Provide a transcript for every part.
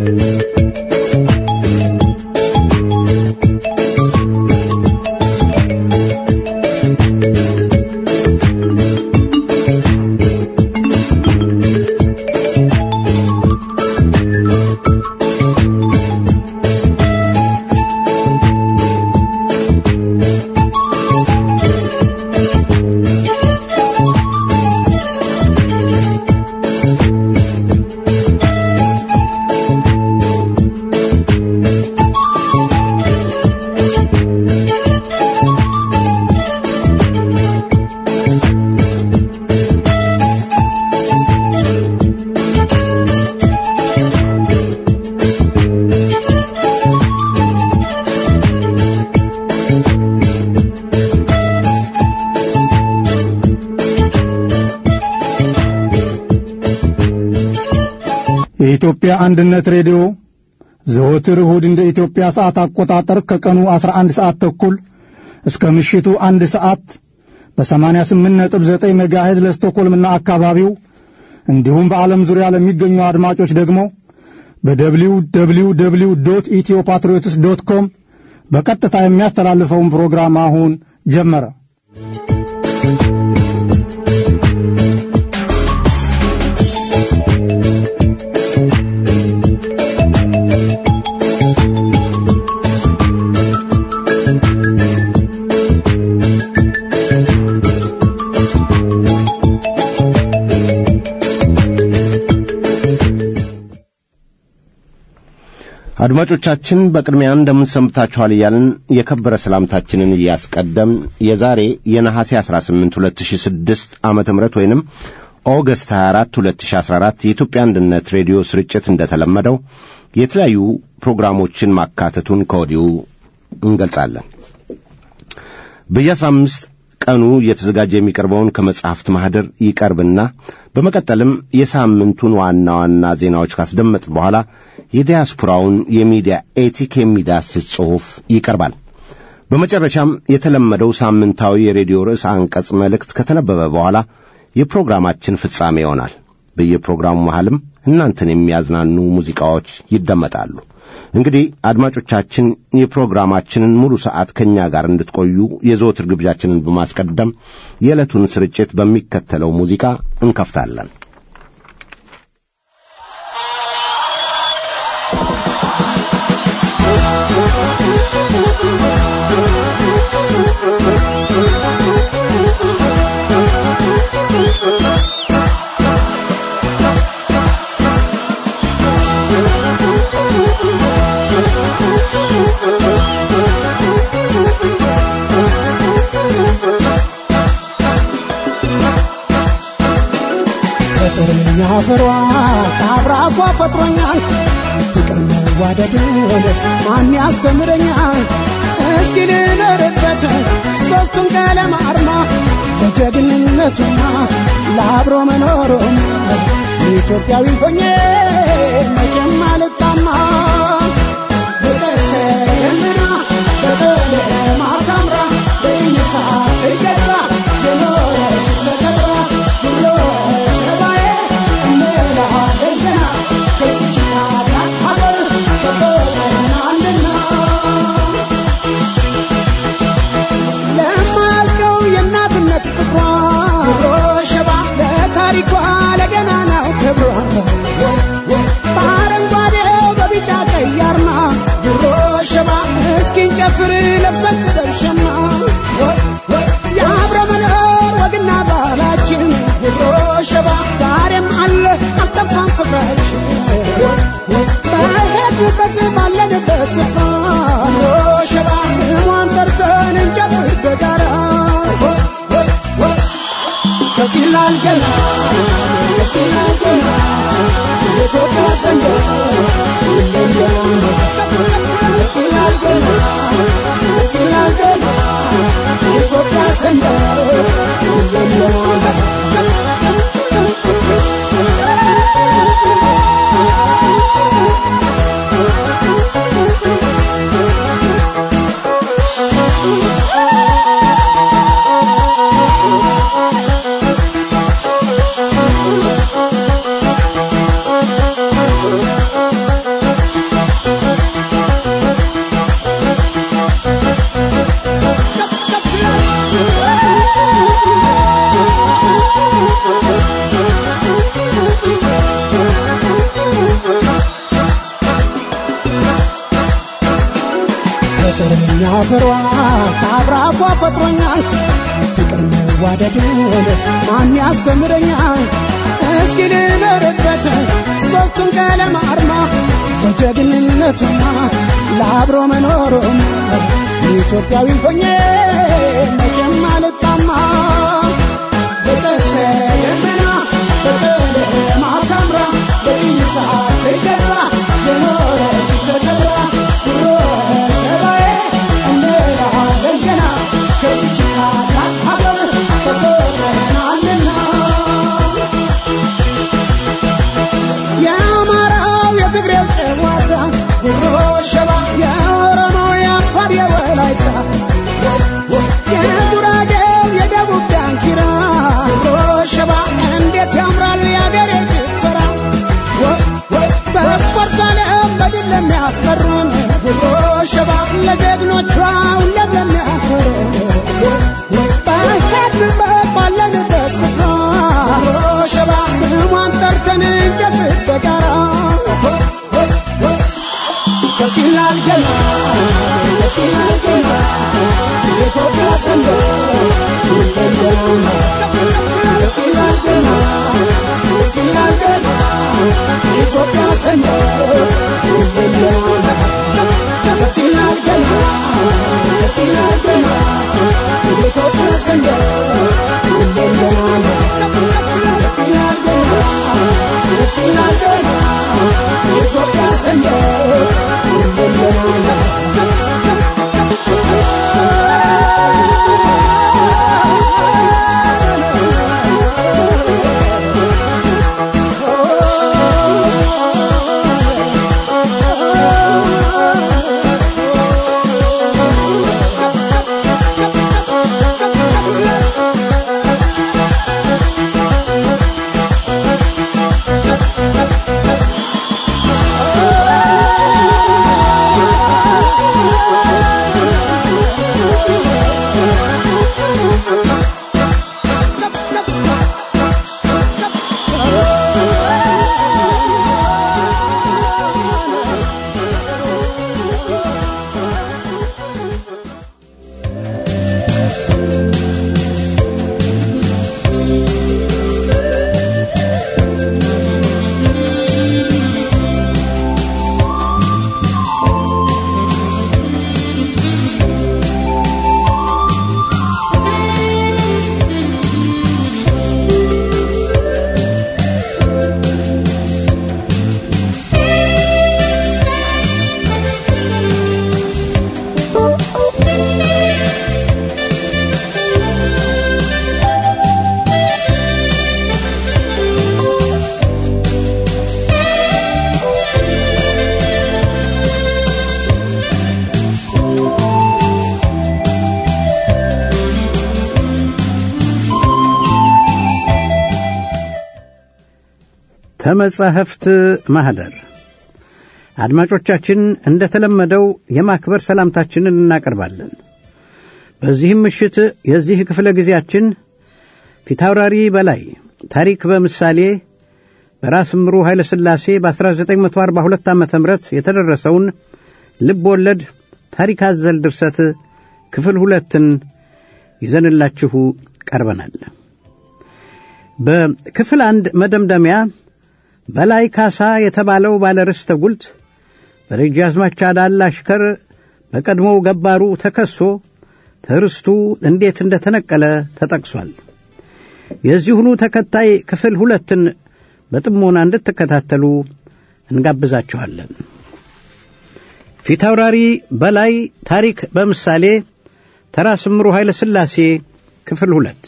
የኢትዮጵያ አንድነት ሬዲዮ ዘወትር እሁድ እንደ ኢትዮጵያ ሰዓት አቆጣጠር ከቀኑ 11 ሰዓት ተኩል እስከ ምሽቱ አንድ ሰዓት በ88.9 ሜጋሄዝ ለስቶኮልምና አካባቢው እንዲሁም በዓለም ዙሪያ ለሚገኙ አድማጮች ደግሞ በደብሊው ደብሊው ደብሊው ዶት ኢትዮ ፓትሪዮትስ ዶት ኮም በቀጥታ የሚያስተላልፈውን ፕሮግራም አሁን ጀመረ። አድማጮቻችን በቅድሚያ እንደምንሰምታችኋል እያልን የከበረ ሰላምታችንን እያስቀደም የዛሬ የነሐሴ 18 2006 ዓመተ ምህረት ወይንም ኦገስት 24 2014 የኢትዮጵያ አንድነት ሬዲዮ ስርጭት እንደተለመደው የተለያዩ ፕሮግራሞችን ማካተቱን ከወዲሁ እንገልጻለን። በየ15 ቀኑ እየተዘጋጀ የሚቀርበውን ከመጽሐፍት ማኅደር ይቀርብና በመቀጠልም የሳምንቱን ዋና ዋና ዜናዎች ካስደመጥ በኋላ የዲያስፖራውን የሚዲያ ኤቲክ የሚዳስስ ጽሑፍ ይቀርባል። በመጨረሻም የተለመደው ሳምንታዊ የሬዲዮ ርዕስ አንቀጽ መልእክት ከተነበበ በኋላ የፕሮግራማችን ፍጻሜ ይሆናል። በየፕሮግራሙ መሃልም እናንተን የሚያዝናኑ ሙዚቃዎች ይደመጣሉ። እንግዲህ አድማጮቻችን የፕሮግራማችንን ሙሉ ሰዓት ከእኛ ጋር እንድትቆዩ የዘወትር ግብዣችንን በማስቀደም የዕለቱን ስርጭት በሚከተለው ሙዚቃ እንከፍታለን። ፍቅርኛ ፍሯ ከአብራኳ ፈጥሮኛል ፍቅር መዋደድን ማን ያስተምረኛል እስኪ ልደርበት ሦስቱን ቀለም አርማ በጀግንነቱና ለአብሮ መኖሩም ኢትዮጵያዊ ሆኜ መቼም አልጣማ በቀስተ ደመና በቀለም አሳምራ በይነሳ ትገዛ የኖረች ተከብራ ብሎ ሸባዬ እንላለን ገና ከዚች ታላቅ ሀገር ተቆጥረናልና ለማልቀው የእናትነት ፍቅሯ ብሎ ሸባ ለታሪኳ ለገናናው ክብሯ በአረንጓዴው በቢጫ ቀይ አርማ ብሮ ሸባ እስኪን ጨፍር ለብሰን ደርሸማ የአብረ መኖር ወግና ባህላችን ብሮ ሸባ ዛሬም አለ አልጠፋም ፍቅራችን በሄድንበት ባለንበት ስፍራ ብሮ ሸባ ስሟን ጠርተን እንጨፍር በጋራ ከፊላል ገና ከፊላል ገና የኢትዮጵያ ሰንደቅ ይለያል ከፊላል ገና ከፊላል ገና የኢትዮጵያ ሰንደቅ ይለያል ከሚያፈሯ ከአብራኳ ፈጥሮኛል ፍቅር መዋደድን ማን ያስተምረኛል እስኪ ልበርበት ሦስቱን ቀለም አርማ በጀግንነቱና ለአብሮ መኖሩም ኢትዮጵያዊ ሆኜ መቼም አልጣማ በቀስተ ደመና በቀለማ ታምራ በኢሳት ተከብራ የኖረች ተከብራ ድሮ ሸባዬ እንላለን ገና ከዚች ታላቅ ሀገር ተቆጥረናልና የአማራው የትግሬው ጨዋታ ጉሮ ሸባ የኦሮሞው የአፋር የወላይታ የጉራጌው የደቡብ ዳንኪራ ጉሮ ሸባ እንዴት ያምራል የአገሬ ጭፈራ በስፖርት ዓለም በድል ለሚያስጠሩን ጉሮ ሸባ ለጀግኖቿ ሁሌም ለሚያኮሩን በሄድንበት ባለንበት ስፍራ ጉሮ ሸባ ስሟን ጠርተን እንጨብጥ በጋራ ከፍ ይላል ገና ከፍ ይላል ገና የኢትዮጵያ ሰንደቅ ሁሌም ገናና ከፍ ይላል ገና ከፍ ይላል ገና የኢትዮጵያ ሰንደቅ ሁሌም ገናና ከፍ ይላል ገና ከፍ ይላል ገና የኢትዮጵያ ሰንደቅ ሁሌም ገናና ከፍ ይላል ገና ከፍ ይላል ገና የኢትዮጵያ ሰንደቅ ሁሌም ገናና ተመጻሕፍት ማኅደር አድማጮቻችን እንደ ተለመደው የማክበር ሰላምታችንን እናቀርባለን። በዚህም ምሽት የዚህ ክፍለ ጊዜያችን ፊታውራሪ በላይ ታሪክ በምሳሌ በራስ ምሩ ኃይለ ሥላሴ በ1942 ዓ ም የተደረሰውን ልብ ወለድ ታሪክ አዘል ድርሰት ክፍል ሁለትን ይዘንላችሁ ቀርበናል። በክፍል አንድ መደምደሚያ በላይ ካሳ የተባለው ባለርስተ ጉልት በደጃዝማች አዳል አሽከር በቀድሞው ገባሩ ተከሶ ትርስቱ እንዴት እንደ ተነቀለ ተጠቅሷል። የዚሁኑ ተከታይ ክፍል ሁለትን በጥሞና እንድትከታተሉ እንጋብዛችኋለን። ፊታውራሪ በላይ ታሪክ በምሳሌ ተራ ስምሩ ኃይለ ሥላሴ ክፍል ሁለት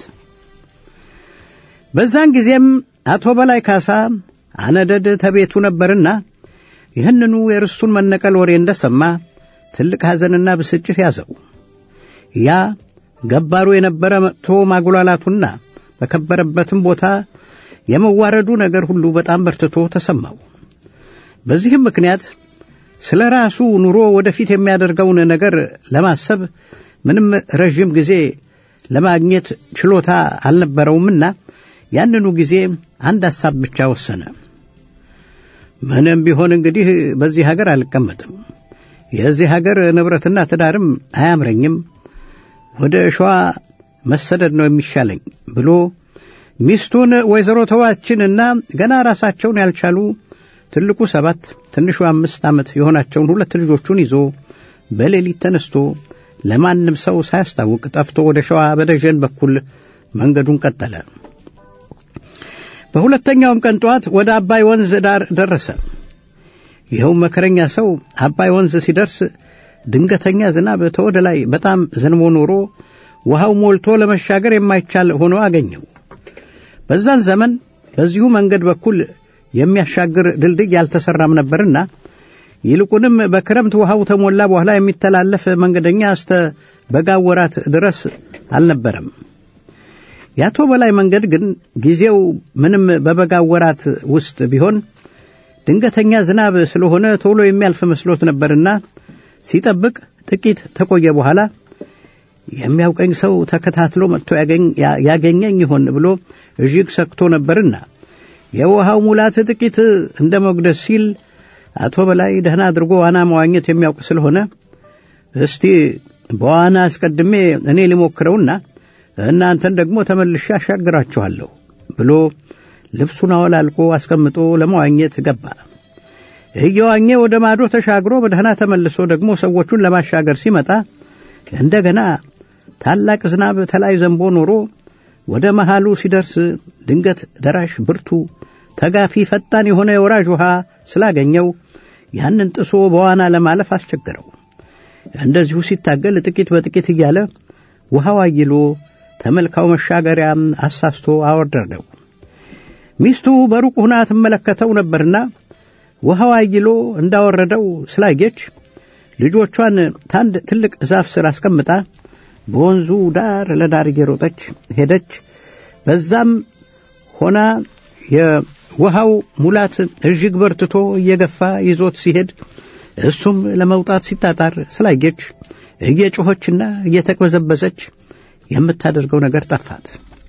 በዛን ጊዜም አቶ በላይ ካሳ አነደድ ተቤቱ ነበርና ይህንኑ የርስቱን መነቀል ወሬ እንደሰማ ትልቅ ሐዘንና ብስጭት ያዘው። ያ ገባሩ የነበረ መጥቶ ማጉላላቱና በከበረበትም ቦታ የመዋረዱ ነገር ሁሉ በጣም በርትቶ ተሰማው። በዚህም ምክንያት ስለ ራሱ ኑሮ ወደፊት የሚያደርገውን ነገር ለማሰብ ምንም ረዥም ጊዜ ለማግኘት ችሎታ አልነበረውምና ያንኑ ጊዜ አንድ ሐሳብ ብቻ ወሰነ። ምንም ቢሆን እንግዲህ በዚህ ሀገር አልቀመጥም፣ የዚህ ሀገር ንብረትና ትዳርም አያምረኝም፣ ወደ ሸዋ መሰደድ ነው የሚሻለኝ ብሎ ሚስቱን ወይዘሮ ተዋችንና ገና ራሳቸውን ያልቻሉ ትልቁ ሰባት ትንሹ አምስት ዓመት የሆናቸውን ሁለት ልጆቹን ይዞ በሌሊት ተነስቶ ለማንም ሰው ሳያስታውቅ ጠፍቶ ወደ ሸዋ በደጀን በኩል መንገዱን ቀጠለ። በሁለተኛውም ቀን ጠዋት ወደ አባይ ወንዝ ዳር ደረሰ። ይኸው መከረኛ ሰው አባይ ወንዝ ሲደርስ ድንገተኛ ዝናብ ተወደ ላይ በጣም ዘንቦ ኖሮ ውሃው ሞልቶ ለመሻገር የማይቻል ሆኖ አገኘው። በዛን ዘመን በዚሁ መንገድ በኩል የሚያሻግር ድልድይ አልተሰራም ነበርና ይልቁንም በክረምት ውሃው ተሞላ በኋላ የሚተላለፍ መንገደኛ እስተ በጋው ወራት ድረስ አልነበረም። የአቶ በላይ መንገድ ግን ጊዜው ምንም በበጋው ወራት ውስጥ ቢሆን ድንገተኛ ዝናብ ስለሆነ ቶሎ የሚያልፍ መስሎት ነበርና ሲጠብቅ ጥቂት ተቆየ በኋላ የሚያውቀኝ ሰው ተከታትሎ መጥቶ ያገኘኝ ይሆን ብሎ እጅግ ሰክቶ ነበርና የውሃው ሙላት ጥቂት እንደ መጉደስ ሲል አቶ በላይ ደህና አድርጎ ዋና መዋኘት የሚያውቅ ስለሆነ እስቲ በዋና አስቀድሜ እኔ ሊሞክረውና እናንተን ደግሞ ተመልሼ አሻግራችኋለሁ ብሎ ልብሱን አወላልቆ አስቀምጦ ለመዋኘት ገባ። እየዋኘ ወደ ማዶ ተሻግሮ በደህና ተመልሶ ደግሞ ሰዎቹን ለማሻገር ሲመጣ እንደገና ታላቅ ዝናብ ተላይ ዘንቦ ኖሮ ወደ መሃሉ ሲደርስ ድንገት ደራሽ ብርቱ ተጋፊ ፈጣን የሆነ የወራጅ ውሃ ስላገኘው ያንን ጥሶ በዋና ለማለፍ አስቸገረው። እንደዚሁ ሲታገል ጥቂት በጥቂት እያለ ውሃው አይሎ ተመልካው መሻገሪያ አሳስቶ አወረደው። ሚስቱ በሩቅ ሁና ትመለከተው ነበርና ውሃው አይሎ እንዳወረደው ስላየች ልጆቿን ታንድ ትልቅ ዛፍ ስር አስቀምጣ በወንዙ ዳር ለዳር እየሮጠች ሄደች። በዛም ሆና የውሃው ሙላት እጅግ በርትቶ እየገፋ ይዞት ሲሄድ እሱም ለመውጣት ሲጣጣር ስላየች እየጮኸችና እየተቅበዘበዘች የምታደርገው ነገር ጠፋት።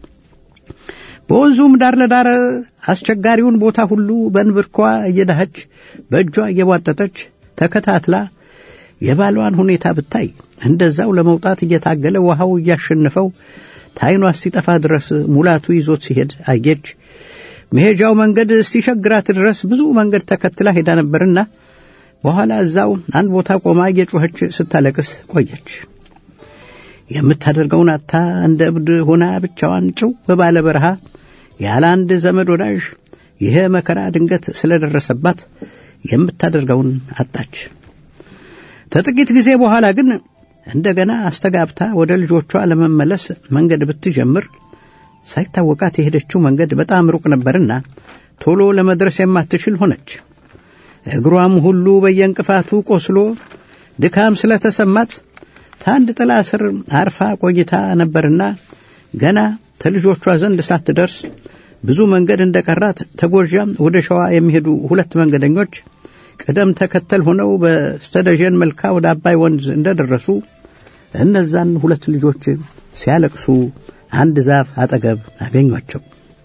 በወንዙም ዳር ለዳር አስቸጋሪውን ቦታ ሁሉ በንብርኳ እየዳኸች በእጇ እየቧጠጠች ተከታትላ የባሏን ሁኔታ ብታይ እንደዛው ለመውጣት እየታገለ ውሃው እያሸነፈው ታይኗ እስቲጠፋ ድረስ ሙላቱ ይዞት ሲሄድ አየች። መሄጃው መንገድ እስቲሸግራት ድረስ ብዙ መንገድ ተከትላ ሄዳ ነበርና በኋላ እዛው አንድ ቦታ ቆማ እየጮኸች ስታለቅስ ቆየች። የምታደርገውን አታ እንደ እብድ ሆና ብቻዋን ጭው በባለ በረሃ ያለ አንድ ዘመድ ወዳጅ ይሄ መከራ ድንገት ስለደረሰባት የምታደርገውን አጣች። ከጥቂት ጊዜ በኋላ ግን እንደገና አስተጋብታ ወደ ልጆቿ ለመመለስ መንገድ ብትጀምር ሳይታወቃት የሄደችው መንገድ በጣም ሩቅ ነበርና ቶሎ ለመድረስ የማትችል ሆነች። እግሯም ሁሉ በየእንቅፋቱ ቆስሎ ድካም ስለተሰማት ታንድ ጥላ ስር አርፋ ቆይታ ነበርና ገና ተልጆቿ ዘንድ ሳትደርስ ብዙ መንገድ እንደቀራት ተጎዣም ወደ ሸዋ የሚሄዱ ሁለት መንገደኞች ቅደም ተከተል ሆነው በስተደጀን መልካ ወደ አባይ ወንዝ እንደደረሱ እነዛን ሁለት ልጆች ሲያለቅሱ አንድ ዛፍ አጠገብ አገኟቸው።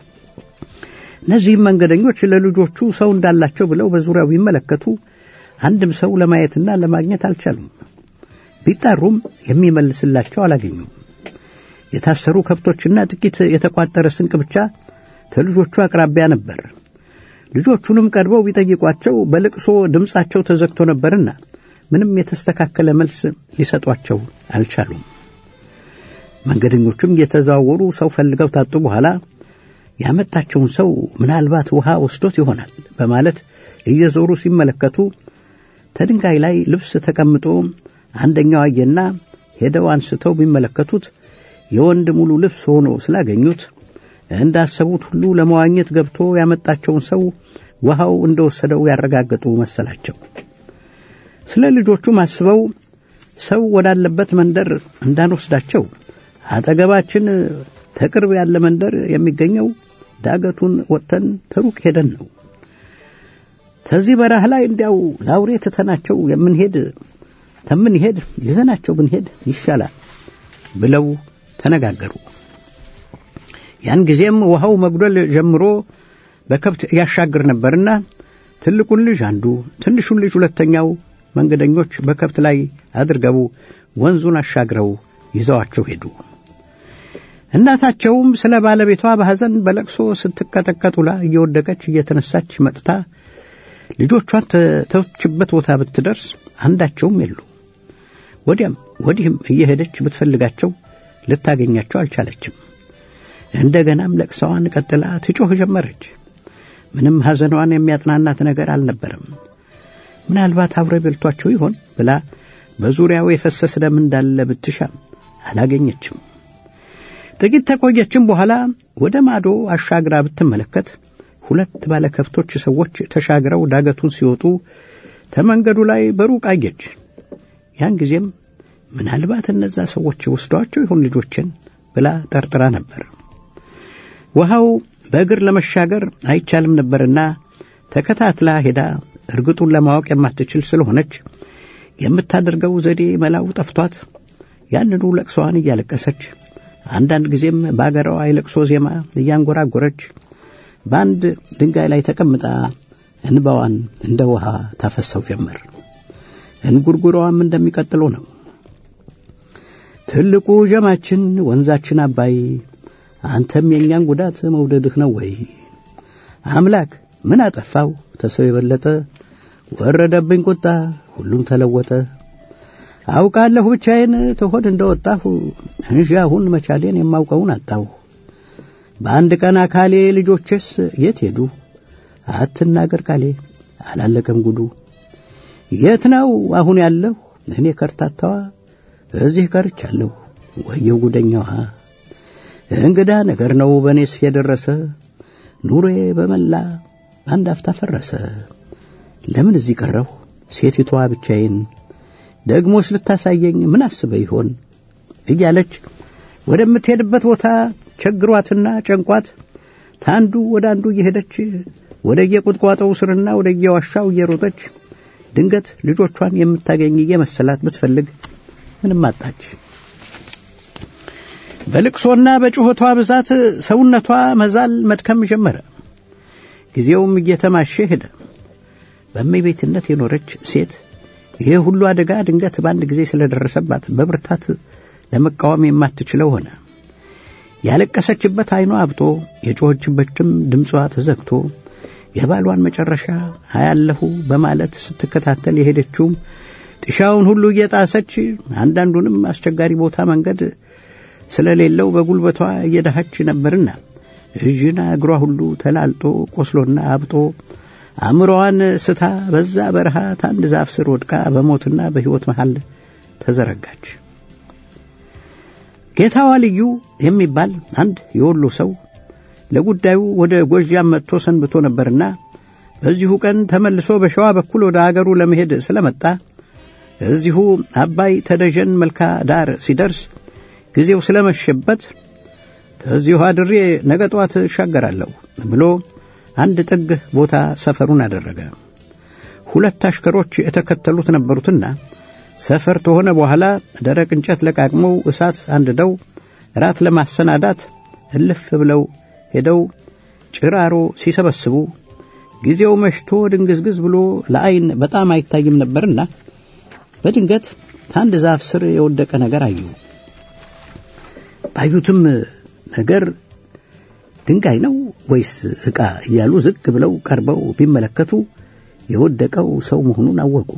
እነዚህም መንገደኞች ለልጆቹ ሰው እንዳላቸው ብለው በዙሪያው ቢመለከቱ አንድም ሰው ለማየትና ለማግኘት አልቻሉም። ቢጣሩም የሚመልስላቸው አላገኙም። የታሰሩ ከብቶችና ጥቂት የተቋጠረ ስንቅ ብቻ ከልጆቹ አቅራቢያ ነበር። ልጆቹንም ቀርበው ቢጠይቋቸው በልቅሶ ድምፃቸው ተዘግቶ ነበርና ምንም የተስተካከለ መልስ ሊሰጧቸው አልቻሉም። መንገደኞቹም እየተዘዋወሩ ሰው ፈልገው ታጡ በኋላ ያመጣቸውን ሰው ምናልባት ውሃ ወስዶት ይሆናል በማለት እየዞሩ ሲመለከቱ ተድንጋይ ላይ ልብስ ተቀምጦ አንደኛው አየና ሄደው አንስተው ቢመለከቱት የወንድ ሙሉ ልብስ ሆኖ ስላገኙት እንዳሰቡት ሁሉ ለመዋኘት ገብቶ ያመጣቸውን ሰው ውሃው እንደወሰደው ያረጋገጡ መሰላቸው። ስለ ልጆቹም አስበው ሰው ወዳለበት መንደር እንዳንወስዳቸው አጠገባችን ተቅርብ ያለ መንደር የሚገኘው ዳገቱን ወጥተን ተሩቅ ሄደን ነው። ከዚህ በረሃ ላይ እንዲያው ላውሬ ትተናቸው የምንሄድ ተምንሄድ ይዘናቸው ብንሄድ ይሻላል ብለው ተነጋገሩ። ያን ጊዜም ውሃው መጉደል ጀምሮ በከብት ያሻግር ነበርና ትልቁን ልጅ አንዱ፣ ትንሹን ልጅ ሁለተኛው መንገደኞች በከብት ላይ አድርገው ወንዙን አሻግረው ይዘዋቸው ሄዱ። እናታቸውም ስለ ባለቤቷ በሐዘን በለቅሶ ስትቀጠቀጥ ውላ እየወደቀች እየተነሳች መጥታ ልጆቿን ተተወችበት ቦታ ብትደርስ አንዳቸውም የሉ። ወዲያም ወዲህም እየሄደች ብትፈልጋቸው ልታገኛቸው አልቻለችም። እንደገናም ለቅሰዋን ቀጥላ ትጮህ ጀመረች። ምንም ሐዘኗን የሚያጥናናት ነገር አልነበረም። ምናልባት አብረ በልቷቸው ይሆን ብላ በዙሪያው የፈሰስ ደም እንዳለ ብትሻም አላገኘችም። ጥቂት ተቆየችም በኋላ ወደ ማዶ አሻግራ ብትመለከት ሁለት ባለከብቶች ሰዎች ተሻግረው ዳገቱን ሲወጡ ተመንገዱ ላይ በሩቅ አየች። ያን ጊዜም ምናልባት እነዛ ሰዎች ወስደዋቸው ይሆን ልጆችን ብላ ጠርጥራ ነበር። ውሃው በእግር ለመሻገር አይቻልም ነበርና ተከታትላ ሄዳ እርግጡን ለማወቅ የማትችል ስለሆነች የምታደርገው ዘዴ መላው ጠፍቷት ያንኑ ለቅሶዋን እያለቀሰች አንዳንድ ጊዜም በአገሯ የለቅሶ ዜማ እያንጎራጎረች በአንድ ድንጋይ ላይ ተቀምጣ እንባዋን እንደ ውሃ ታፈሰው ጀመር። እንጉርጉሯም እንደሚቀጥለው ነው። ትልቁ ዠማችን ወንዛችን አባይ አንተም የእኛን ጉዳት መውደድህ ነው ወይ? አምላክ ምን አጠፋው ተሰው የበለጠ ወረደብኝ ቁጣ ሁሉም ተለወጠ። አውቃለሁ ብቻዬን ተሆድ እንደወጣሁ እንጂ አሁን መቻሌን የማውቀውን አጣሁ። በአንድ ቀን አካሌ ልጆቼስ የት ሄዱ? አትናገር ቃሌ አላለቀም ጉዱ። የት ነው አሁን ያለሁ እኔ ከርታታዋ እዚህ ቀርቻለሁ ወየው ጉደኛዋ። እንግዳ ነገር ነው በእኔስ የደረሰ ኑሮዬ በመላ አንድ አፍታ ፈረሰ። ለምን እዚህ ቀረሁ ሴቲቷ ብቻዬን ደግሞስ ልታሳየኝ ምን አስበ ይሆን እያለች ወደምትሄድበት ቦታ ቸግሯትና ጨንቋት ታንዱ ወደ አንዱ እየሄደች ወደ የቁጥቋጦው ስርና ወደ የዋሻው እየሮጠች ድንገት ልጆቿን የምታገኝ እየመሰላት ብትፈልግ ምንም አጣች። በልቅሶና በጩኸቷ ብዛት ሰውነቷ መዛል መድከም ጀመረ። ጊዜውም እየተማሸ ሄደ። በእመቤትነት የኖረች ሴት ይሄ ሁሉ አደጋ ድንገት በአንድ ጊዜ ስለደረሰባት በብርታት ለመቃወም የማትችለው ሆነ። ያለቀሰችበት ዓይኗ አብጦ የጮኸችበትም ድምጿ ተዘግቶ የባሏን መጨረሻ አያለሁ በማለት ስትከታተል የሄደችውም ጥሻውን ሁሉ እየጣሰች አንዳንዱንም አስቸጋሪ ቦታ መንገድ ስለሌለው በጉልበቷ እየዳኸች ነበርና እዥና እግሯ ሁሉ ተላልጦ ቆስሎና አብጦ አእምሮዋን ስታ በዛ በረሃ ታንድ ዛፍ ስር ወድቃ በሞትና በሕይወት መሃል ተዘረጋች። ጌታዋ ልዩ የሚባል አንድ የወሎ ሰው ለጉዳዩ ወደ ጎጃም መጥቶ ሰንብቶ ነበርና በዚሁ ቀን ተመልሶ በሸዋ በኩል ወደ አገሩ ለመሄድ ስለመጣ እዚሁ አባይ ተደጀን መልካ ዳር ሲደርስ ጊዜው ስለመሸበት ከዚሁ አድሬ ነገ ጠዋት እሻገራለሁ ብሎ አንድ ጥግ ቦታ ሰፈሩን አደረገ። ሁለት አሽከሮች የተከተሉት ነበሩትና ሰፈር ተሆነ በኋላ ደረቅ እንጨት ለቃቅመው እሳት አንድደው ራት ለማሰናዳት እልፍ ብለው ሄደው ጭራሮ ሲሰበስቡ ጊዜው መሽቶ ድንግዝግዝ ብሎ ለዐይን በጣም አይታይም ነበርና በድንገት ታንድ ዛፍ ስር የወደቀ ነገር አዩ። ባዩትም ነገር ድንጋይ ነው ወይስ ዕቃ እያሉ ዝቅ ብለው ቀርበው ቢመለከቱ የወደቀው ሰው መሆኑን አወቁ።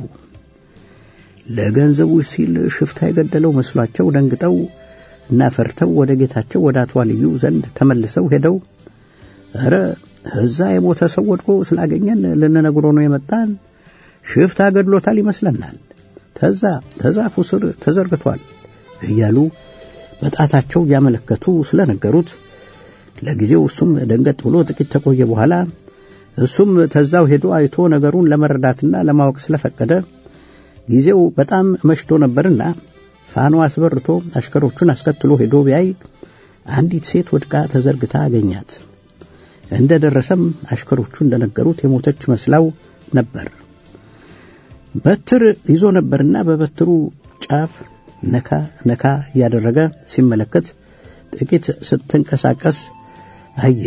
ለገንዘቡ ሲል ሽፍታ የገደለው መስሏቸው ደንግጠው እና ፈርተው ወደ ጌታቸው ወደ አቶ ልዩ ዘንድ ተመልሰው ሄደው ኧረ እዛ የሞተ ሰው ወድቆ ስላገኘን ልንነግሮ ነው የመጣን፣ ሽፍታ ገድሎታል ይመስለናል፣ ተዛ ተዛፉ ስር ተዘርግቷል እያሉ በጣታቸው እያመለከቱ ስለነገሩት ለጊዜው እሱም ደንገጥ ብሎ ጥቂት ተቆየ በኋላ እሱም ተዛው ሄዶ አይቶ ነገሩን ለመረዳትና ለማወቅ ስለፈቀደ ጊዜው በጣም መሽቶ ነበርና ፋኖ አስበርቶ አሽከሮቹን አስከትሎ ሄዶ ቢያይ አንዲት ሴት ወድቃ ተዘርግታ አገኛት። እንደ ደረሰም አሽከሮቹ እንደነገሩት የሞተች መስላው ነበር። በትር ይዞ ነበርና በበትሩ ጫፍ ነካ ነካ እያደረገ ሲመለከት ጥቂት ስትንቀሳቀስ አየ።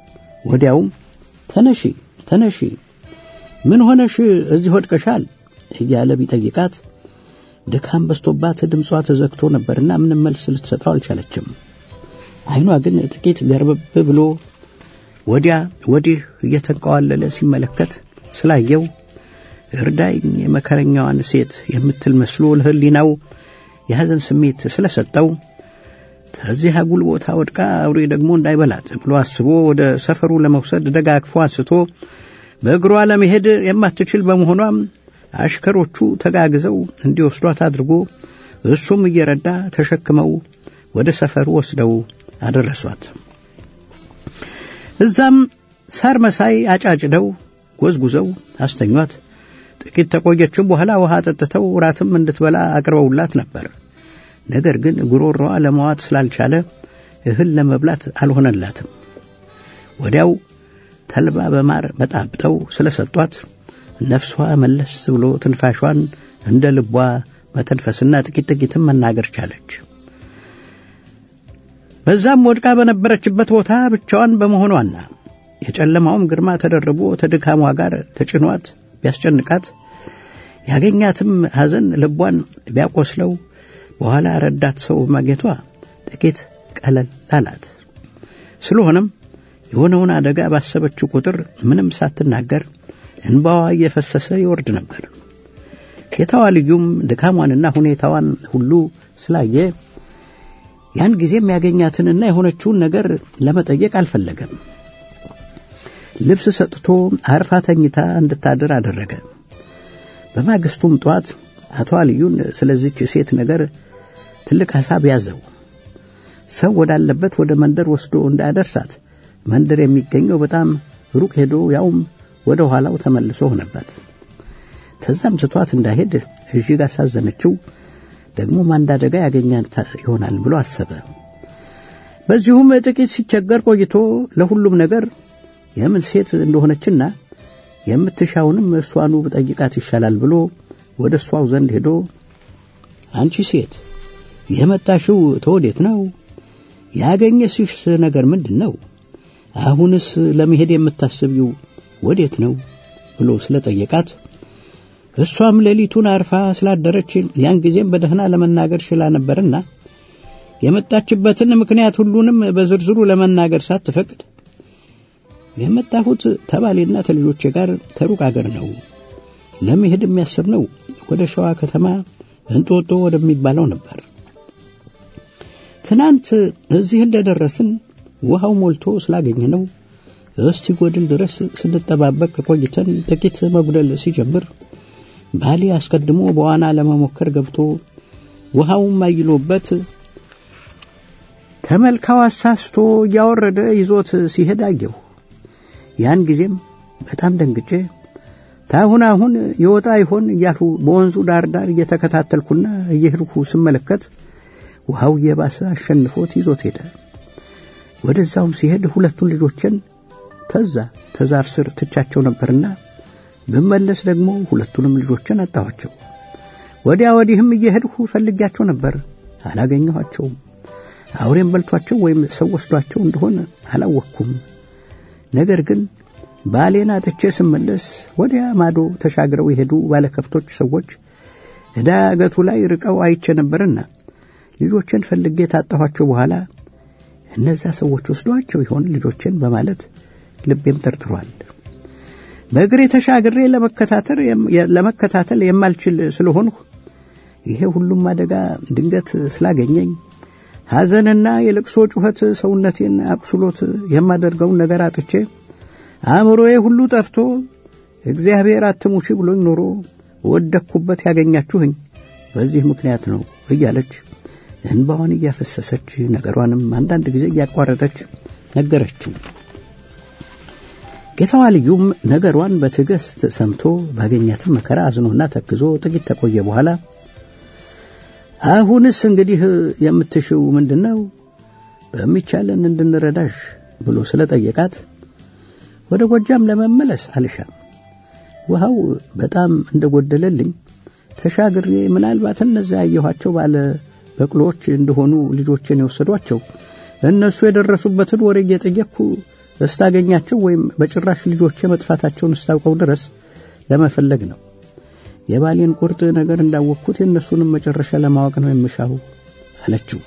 ወዲያውም ተነሺ ተነሺ፣ ምን ሆነሽ እዚህ ወድቀሻል? እያለ ቢጠይቃት ድካም በስቶባት ድምጿ ተዘግቶ ነበርና ምንም መልስ ልትሰጠው አልቻለችም። ዓይኗ ግን ጥቂት ገርበብ ብሎ ወዲያ ወዲህ እየተንቀዋለለ ሲመለከት ስላየው እርዳኝ የመከረኛዋን ሴት የምትል መስሎ ለሕሊናው የሐዘን ስሜት ስለሰጠው ከዚህ አጉል ቦታ ወድቃ አውሬ ደግሞ እንዳይበላት ብሎ አስቦ ወደ ሰፈሩ ለመውሰድ ደጋግፎ አንስቶ በእግሯ ለመሄድ የማትችል በመሆኗም አሽከሮቹ ተጋግዘው እንዲወስዷት አድርጎ እሱም እየረዳ ተሸክመው ወደ ሰፈሩ ወስደው አደረሷት። እዛም ሳር መሳይ አጫጭደው ጎዝጉዘው አስተኟት። ጥቂት ተቆየችም በኋላ ውሃ ጠጥተው ራትም እንድትበላ አቅርበውላት ነበር። ነገር ግን ጉሮሮዋ ለመዋጥ ስላልቻለ እህል ለመብላት አልሆነላትም። ወዲያው ተልባ በማር በጣብጠው ስለሰጧት ነፍሷ መለስ ብሎ ትንፋሿን እንደ ልቧ መተንፈስና ጥቂት ጥቂትም መናገር ቻለች። በዛም ወድቃ በነበረችበት ቦታ ብቻዋን በመሆኗና የጨለማውም ግርማ ተደርቦ ተድካሟ ጋር ተጭኗት ቢያስጨንቃት ያገኛትም ሐዘን ልቧን ቢያቆስለው በኋላ ረዳት ሰው ማግኘቷ ጥቂት ቀለል አላት። ስለሆነም የሆነውን አደጋ ባሰበችው ቁጥር ምንም ሳትናገር እንባዋ እየፈሰሰ ይወርድ ነበር። ጌታዋ ልዩም ድካሟንና ሁኔታዋን ሁሉ ስላየ ያን ጊዜም ያገኛትንና የሆነችውን ነገር ለመጠየቅ አልፈለገም። ልብስ ሰጥቶ አርፋ ተኝታ እንድታድር አደረገ። በማግስቱም ጠዋት አቶ አልዩን ስለዚች ሴት ነገር ትልቅ ሐሳብ ያዘው። ሰው ወዳለበት ወደ መንደር ወስዶ እንዳያደርሳት መንደር የሚገኘው በጣም ሩቅ ሄዶ ያውም ወደ ኋላው ተመልሶ ሆነበት። ከዛም ትቷት እንዳይሄድ እጅግ አሳዘነችው። ደግሞም አንድ አደጋ ያገኛት ይሆናል ብሎ አሰበ። በዚሁም ጥቂት ሲቸገር ቆይቶ ለሁሉም ነገር የምን ሴት እንደሆነችና የምትሻውንም እሷኑ ብጠይቃት ይሻላል ብሎ ወደ እሷው ዘንድ ሄዶ አንቺ ሴት የመጣሽው ተወዴት ነው? ያገኘሽሽ ነገር ምንድን ነው? አሁንስ ለመሄድ የምታስቢው ወዴት ነው ብሎ ስለጠየቃት እሷም ሌሊቱን አርፋ ስላደረች ያን ጊዜም በደህና ለመናገር ችላ ነበርና የመጣችበትን ምክንያት ሁሉንም በዝርዝሩ ለመናገር ሳትፈቅድ የመጣሁት ተባሌና ተልጆቼ ጋር ተሩቅ አገር ነው። ለመሄድ የሚያስብ ነው ወደ ሸዋ ከተማ እንጦጦ ወደሚባለው ነበር። ትናንት እዚህ እንደደረስን ውሃው ሞልቶ ስላገኘ ነው እስቲ ጎድል ድረስ ስንጠባበቅ ቆይተን ጥቂት መጉደል ሲጀምር ባሌ አስቀድሞ በዋና ለመሞከር ገብቶ ውሃውም አይሎበት ተመልካው አሳስቶ እያወረደ ይዞት ሲሄድ አየሁ። ያን ጊዜም በጣም ደንግጬ ታሁን አሁን የወጣ ይሆን እያልሁ በወንዙ ዳር ዳር እየተከታተልኩና እየሄድኩ ስመለከት ውሃው እየባሰ አሸንፎት ይዞት ሄደ። ወደዛውም ሲሄድ ሁለቱን ልጆችን ተዛ ተዛፍ ስር ትቻቸው ነበርና ብመለስ ደግሞ ሁለቱንም ልጆችን አጣኋቸው። ወዲያ ወዲህም እየሄድሁ ፈልጊያቸው ነበር፣ አላገኘኋቸውም። አውሬም በልቷቸው ወይም ሰው ወስዷቸው እንደሆነ አላወቅኩም። ነገር ግን ባሌን አጥቼ ስመለስ ወዲያ ማዶ ተሻግረው የሄዱ ባለከብቶች ሰዎች ዳገቱ ላይ ርቀው አይቼ ነበርና ልጆችን ፈልጌ ታጣኋቸው። በኋላ እነዛ ሰዎች ወስዷቸው ይሆን ልጆችን በማለት ልቤም ጠርጥሯል። በእግሬ ተሻግሬ ለመከታተል የማልችል ስለሆንሁ ይሄ ሁሉም አደጋ ድንገት ስላገኘኝ ሐዘንና የልቅሶ ጩኸት ሰውነቴን አቁስሎት የማደርገውን ነገር አጥቼ አእምሮዬ ሁሉ ጠፍቶ እግዚአብሔር አትሙሺ ብሎኝ ኖሮ ወደቅኩበት ያገኛችሁኝ በዚህ ምክንያት ነው እያለች እንባዋን እያፈሰሰች ነገሯንም አንዳንድ ጊዜ እያቋረጠች ነገረችው። ጌታዋ ልዩም ነገሯን በትዕግስት ሰምቶ ባገኛትም መከራ አዝኖና ተክዞ ጥቂት ተቆየ በኋላ አሁንስ እንግዲህ የምትሽው ምንድን ነው? በሚቻለን እንድንረዳሽ ብሎ ስለጠየቃት ወደ ጎጃም ለመመለስ አልሻም። ውሃው በጣም እንደጎደለልኝ ተሻግሬ ምናልባት እነዚያ ያየኋቸው ባለ በቅሎዎች እንደሆኑ ልጆችን የወሰዷቸው እነሱ የደረሱበትን ወሬ እየጠየቅኩ እስታገኛቸው ወይም በጭራሽ ልጆቼ መጥፋታቸውን እስታውቀው ድረስ ለመፈለግ ነው። የባሌን ቁርጥ ነገር እንዳወቅኩት የእነሱንም መጨረሻ ለማወቅ ነው የምሻው አለችው።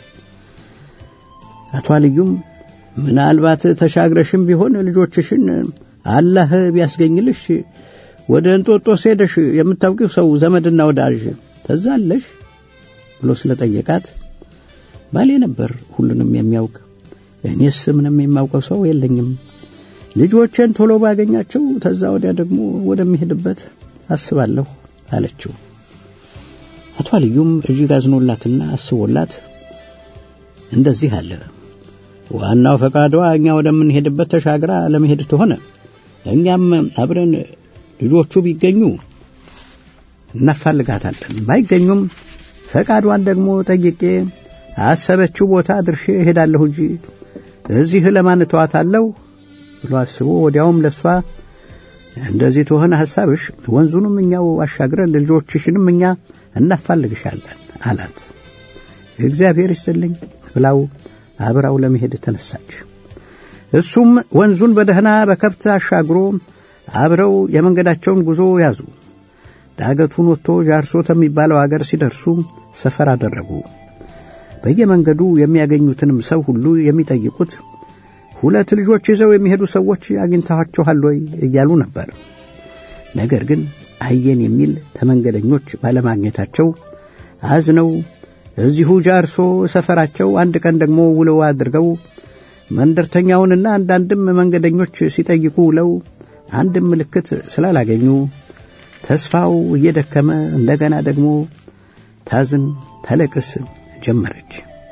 አቶ አልዩም ምናልባት ተሻግረሽም ቢሆን ልጆችሽን አላህ ቢያስገኝልሽ ወደ እንጦጦስ ሄደሽ የምታውቂው ሰው ዘመድና ወዳጅ ተዛለሽ ብሎ ስለጠየቃት ባሌ ነበር ሁሉንም የሚያውቅ እኔስ ምንም የማውቀው ሰው የለኝም። ልጆቼን ቶሎ ባገኛቸው ተዛ ወዲያ ደግሞ ወደሚሄድበት አስባለሁ አለችው። አቶ አልዩም እጅግ አዝኖላትና አስቦላት እንደዚህ አለ። ዋናው ፈቃዷ እኛ ወደምንሄድበት ተሻግራ ለመሄድ ተሆነ እኛም አብረን ልጆቹ ቢገኙ እናፋልጋታለን፣ ባይገኙም ፈቃዷን ደግሞ ጠይቄ አሰበችው ቦታ ድርሼ እሄዳለሁ እንጂ እዚህ ለማን እተዋታለሁ ብሎ አስቦ ወዲያውም ለሷ እንደዚህ ተሆነ ሐሳብሽ ወንዙንም እኛው አሻግረን ልጆችሽንም እኛ እናፋልግሻለን አላት። እግዚአብሔር ይስጥልኝ ብላው አብራው ለመሄድ ተነሳች። እሱም ወንዙን በደህና በከብት አሻግሮ አብረው የመንገዳቸውን ጉዞ ያዙ። ዳገቱን ወጥቶ ጃርሶ ከሚባለው አገር ሲደርሱ ሰፈር አደረጉ። በየመንገዱ የሚያገኙትንም ሰው ሁሉ የሚጠይቁት ሁለት ልጆች ይዘው የሚሄዱ ሰዎች አግኝታችኋል ወይ እያሉ ነበር። ነገር ግን አየን የሚል ተመንገደኞች ባለማግኘታቸው አዝነው እዚሁ ጃርሶ ሰፈራቸው አንድ ቀን ደግሞ ውለው አድርገው መንደርተኛውንና አንዳንድም መንገደኞች ሲጠይቁ ውለው አንድም ምልክት ስላላገኙ ተስፋው እየደከመ እንደገና ደግሞ ታዝን ተለቅስ ጀመረች።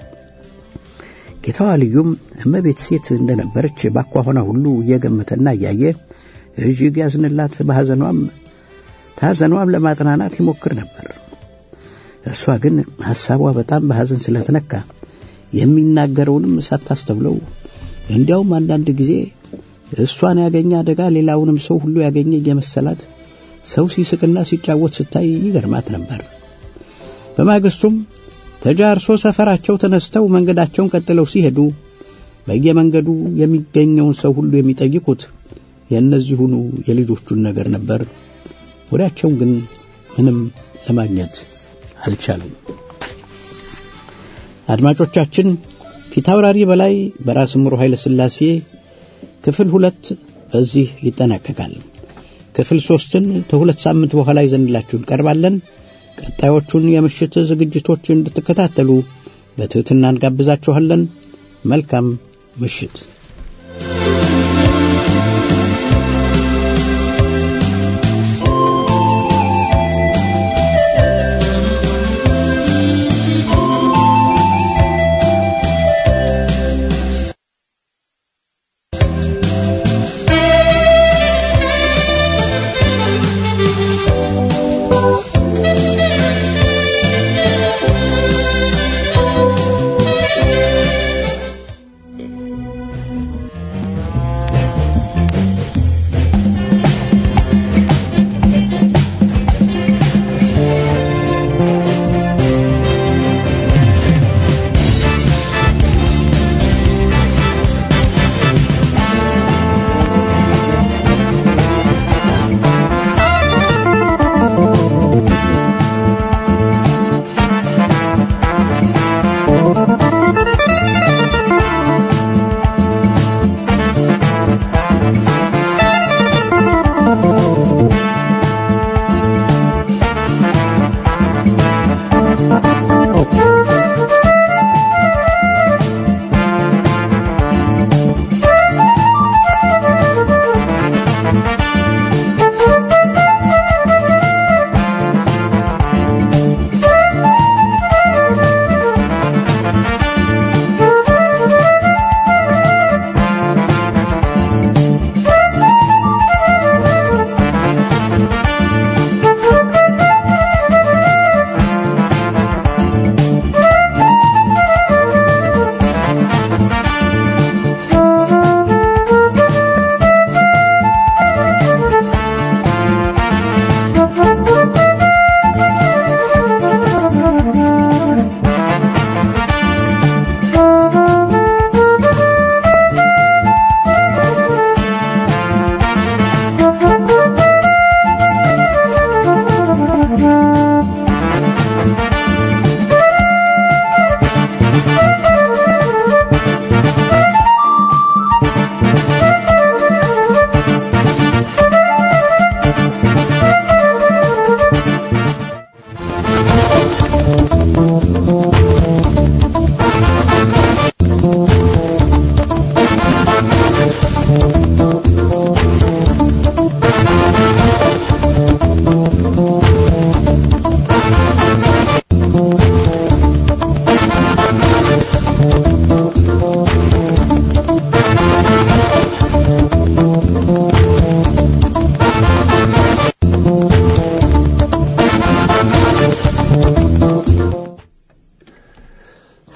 ጌታዋ ልዩም እመቤት ሴት እንደነበረች ባኳኋኗ ሁሉ እየገመተና እያየ እጅግ ያዝንላት፣ በሐዘኗም ታዘኗም ለማጥናናት ይሞክር ነበር። እሷ ግን ሐሳቧ በጣም በሐዘን ስለተነካ የሚናገረውንም ሳታስተውለው እንዲያውም አንዳንድ ጊዜ እሷን ያገኘ አደጋ ሌላውንም ሰው ሁሉ ያገኘ እየመሰላት ሰው ሲስቅና ሲጫወት ስታይ ይገርማት ነበር። በማግስቱም ተጃርሶ ሰፈራቸው ተነስተው መንገዳቸውን ቀጥለው ሲሄዱ በየመንገዱ የሚገኘውን ሰው ሁሉ የሚጠይቁት የእነዚሁኑ የልጆቹን ነገር ነበር። ወዲያቸውን ግን ምንም ለማግኘት አልቻሉም። አድማጮቻችን ፊታውራሪ በላይ በራስ ምሩ ኃይለ ሥላሴ ክፍል ሁለት በዚህ ይጠናቀቃል። ክፍል ሶስትን ከሁለት ሳምንት በኋላ ይዘንላችሁ እንቀርባለን። ቀጣዮቹን የምሽት ዝግጅቶች እንድትከታተሉ በትሕትና እንጋብዛችኋለን። መልካም ምሽት።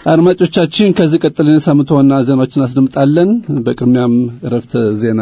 አድማጮቻችን ከዚህ ቀጥለን የሳምንቱ ዋና ዜናዎችን አስደምጣለን። በቅድሚያም እረፍተ ዜና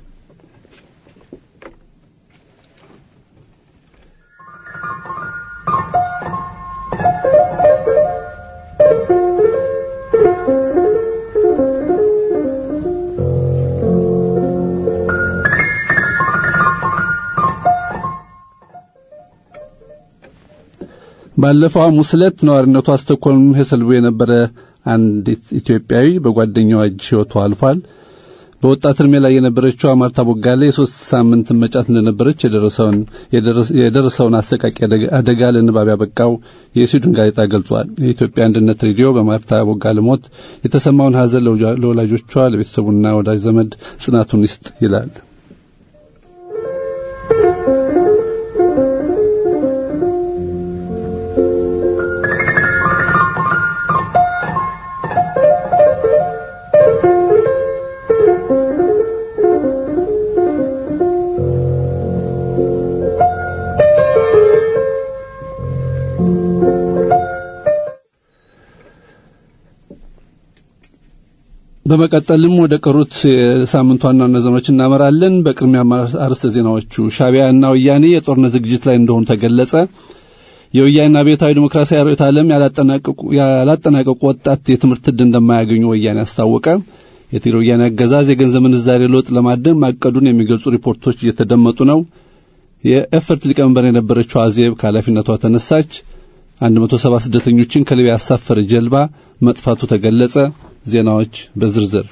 ባለፈው ሐሙስ ዕለት ነዋሪነቱ ስቶክሆልም ሄሰልቡ የነበረ አንድ ኢትዮጵያዊ በጓደኛዋ እጅ ሕይወቱ አልፏል። በወጣት እድሜ ላይ የነበረችው ማርታ ቦጋሌ የሶስት ሳምንት መጫት እንደነበረች የደረሰውን የደረሰውን አሰቃቂ አደጋ ለንባብ ያበቃው የስዊድን ጋዜጣ ገልጿል። የኢትዮጵያ አንድነት ሬዲዮ በማርታ ቦጋሌ ሞት የተሰማውን ሐዘን ለወላጆቿ፣ ለቤተሰቡና ወዳጅ ዘመድ ጽናቱን ይስጥ ይላል። በመቀጠልም ወደ ቀሩት የሳምንቱ ዋና ዋና ዜናዎች እናመራለን። በቅድሚያ አርዕስተ ዜናዎቹ ሻዕቢያና ወያኔ የጦርነት ዝግጅት ላይ እንደሆኑ ተገለጸ። የወያኔ አብዮታዊ ዲሞክራሲያዊ ርዕዮተ ዓለም ያላጠናቀቁ ወጣት የትምህርት ዕድል እንደማያገኙ ወያኔ አስታወቀ። የትግራይ ወያኔ አገዛዝ የገንዘብ ምንዛሬ ለውጥ ለማድረግ ማቀዱን የሚገልጹ ሪፖርቶች እየተደመጡ ነው። የኤፈርት ሊቀመንበር የነበረችው አዜብ ከኃላፊነቷ ተነሳች። 170 ስደተኞችን ከሊቢያ ያሳፈረ ጀልባ መጥፋቱ ተገለጸ። ዜናዎች በዝርዝር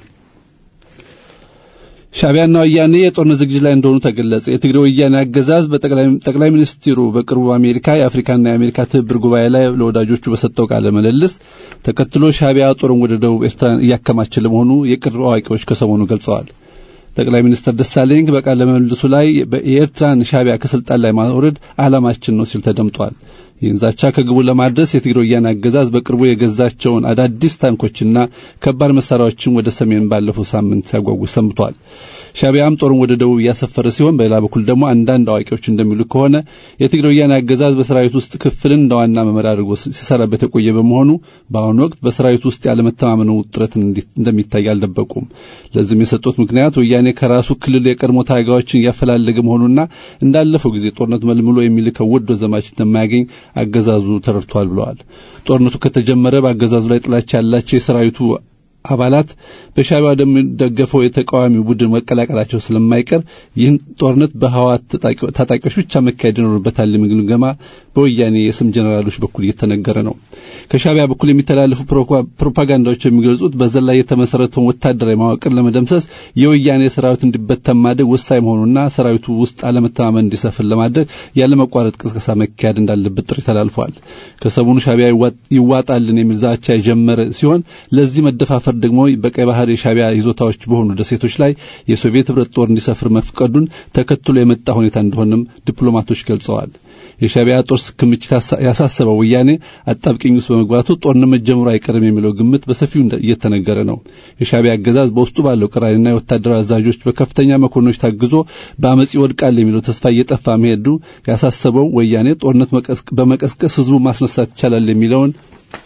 ሻዕቢያና ወያኔ የጦርነት ዝግጅት ላይ እንደሆኑ ተገለጸ። የትግራይ ወያኔ አገዛዝ በጠቅላይ ሚኒስትሩ በቅርቡ በአሜሪካ የአፍሪካና የአሜሪካ ትብብር ጉባኤ ላይ ለወዳጆቹ በሰጠው ቃለ ምልልስ ተከትሎ ሻዕቢያ ጦሩን ወደ ደቡብ ኤርትራ እያከማቸ ለመሆኑ የቅርብ አዋቂዎች ከሰሞኑ ገልጸዋል። ጠቅላይ ሚኒስትር ደሳለኝ በቃለ ምልልሱ ላይ የኤርትራን ሻዕቢያ ከስልጣን ላይ ማውረድ ዓላማችን ነው ሲል ተደምጧል። ይህን ዛቻ ከግቡ ለማድረስ የትግራይ ወያኔ አገዛዝ በቅርቡ የገዛቸውን አዳዲስ ታንኮችና ከባድ መሳሪያዎችን ወደ ሰሜን ባለፈው ሳምንት ሲያጓጉዝ ሰንብቷል። ሻዕቢያም ጦሩን ወደ ደቡብ እያሰፈረ ሲሆን፣ በሌላ በኩል ደግሞ አንዳንድ አዋቂዎች እንደሚሉ ከሆነ የትግራይ ወያኔ አገዛዝ በሰራዊት ውስጥ ክፍልን እንደ ዋና መመሪያ አድርጎ ሲሰራበት የቆየ በመሆኑ በአሁኑ ወቅት በሰራዊት ውስጥ ያለመተማመኑ ውጥረት እንደሚታይ አልደበቁም። ለዚህም የሰጡት ምክንያት ወያኔ ከራሱ ክልል የቀድሞ ታጋዮችን እያፈላለገ መሆኑና እንዳለፈው ጊዜ ጦርነት መልምሎ የሚልከው ወዶ ዘማች እንደማያገኝ አገዛዙ ተረድቷል ብለዋል። ጦርነቱ ከተጀመረ በአገዛዙ ላይ ጥላቻ ያላቸው የሰራዊቱ አባላት በሻዕቢያ ወደሚደገፈው የተቃዋሚ ቡድን መቀላቀላቸው ስለማይቀር ይህን ጦርነት በህወሓት ታጣቂዎች ብቻ መካሄድ ይኖርበታል የሚል ግምገማ በወያኔ የስም ጀኔራሎች በኩል እየተነገረ ነው። ከሻዕቢያ በኩል የሚተላለፉ ፕሮፓጋንዳዎች የሚገልጹት በዘር ላይ የተመሰረተውን ወታደራዊ መዋቅር ለመደምሰስ የወያኔ ሰራዊት እንዲበተን ማድረግ ወሳኝ መሆኑና ሰራዊቱ ውስጥ አለመተማመን እንዲሰፍን ለማድረግ ያለመቋረጥ ቅስቀሳ መካሄድ እንዳለበት ጥሪ ተላልፏል። ከሰሞኑ ሻዕቢያ ይዋጣልን የሚል ዛቻ የጀመረ ሲሆን ለዚህ መደፋፈር ደግሞ በቀይ ባህር የሻዕቢያ ይዞታዎች በሆኑ ደሴቶች ላይ የሶቪየት ህብረት ጦር እንዲሰፍር መፍቀዱን ተከትሎ የመጣ ሁኔታ እንደሆነም ዲፕሎማቶች ገልጸዋል። የሻዕቢያ ጦር ክምችት ያሳሰበው ወያኔ አጣብቂኝ ውስጥ በመግባቱ ጦርነት መጀመሩ አይቀርም የሚለው ግምት በሰፊው እየተነገረ ነው። የሻዕቢያ አገዛዝ በውስጡ ባለው ቅራኔና የወታደራዊ አዛዦች በከፍተኛ መኮንኖች ታግዞ በአመፅ ይወድቃል የሚለው ተስፋ እየጠፋ መሄዱ ያሳሰበው ወያኔ ጦርነት በመቀስቀስ ህዝቡ ማስነሳት ይቻላል የሚለውን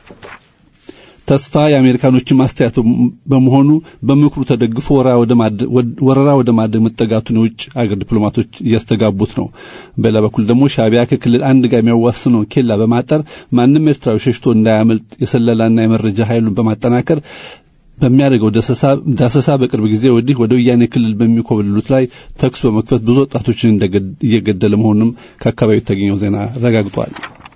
ተስፋ የአሜሪካኖችን ማስተያየት በመሆኑ በምክሩ ተደግፎ ወረራ ወደ ማድረግ መጠጋቱን የውጭ አገር ዲፕሎማቶች እያስተጋቡት ነው። በሌላ በኩል ደግሞ ሻዕቢያ ከክልል አንድ ጋር የሚያዋስነው ኬላ በማጠር ማንም ኤርትራዊ ሸሽቶ እንዳያመልጥ የሰለላና የመረጃ ኃይሉን በማጠናከር በሚያደርገው ዳሰሳ በቅርብ ጊዜ ወዲህ ወደ ወያኔ ክልል በሚኮበልሉት ላይ ተኩስ በመክፈት ብዙ ወጣቶችን እየገደለ መሆኑንም ከአካባቢው የተገኘው ዜና አረጋግጧል።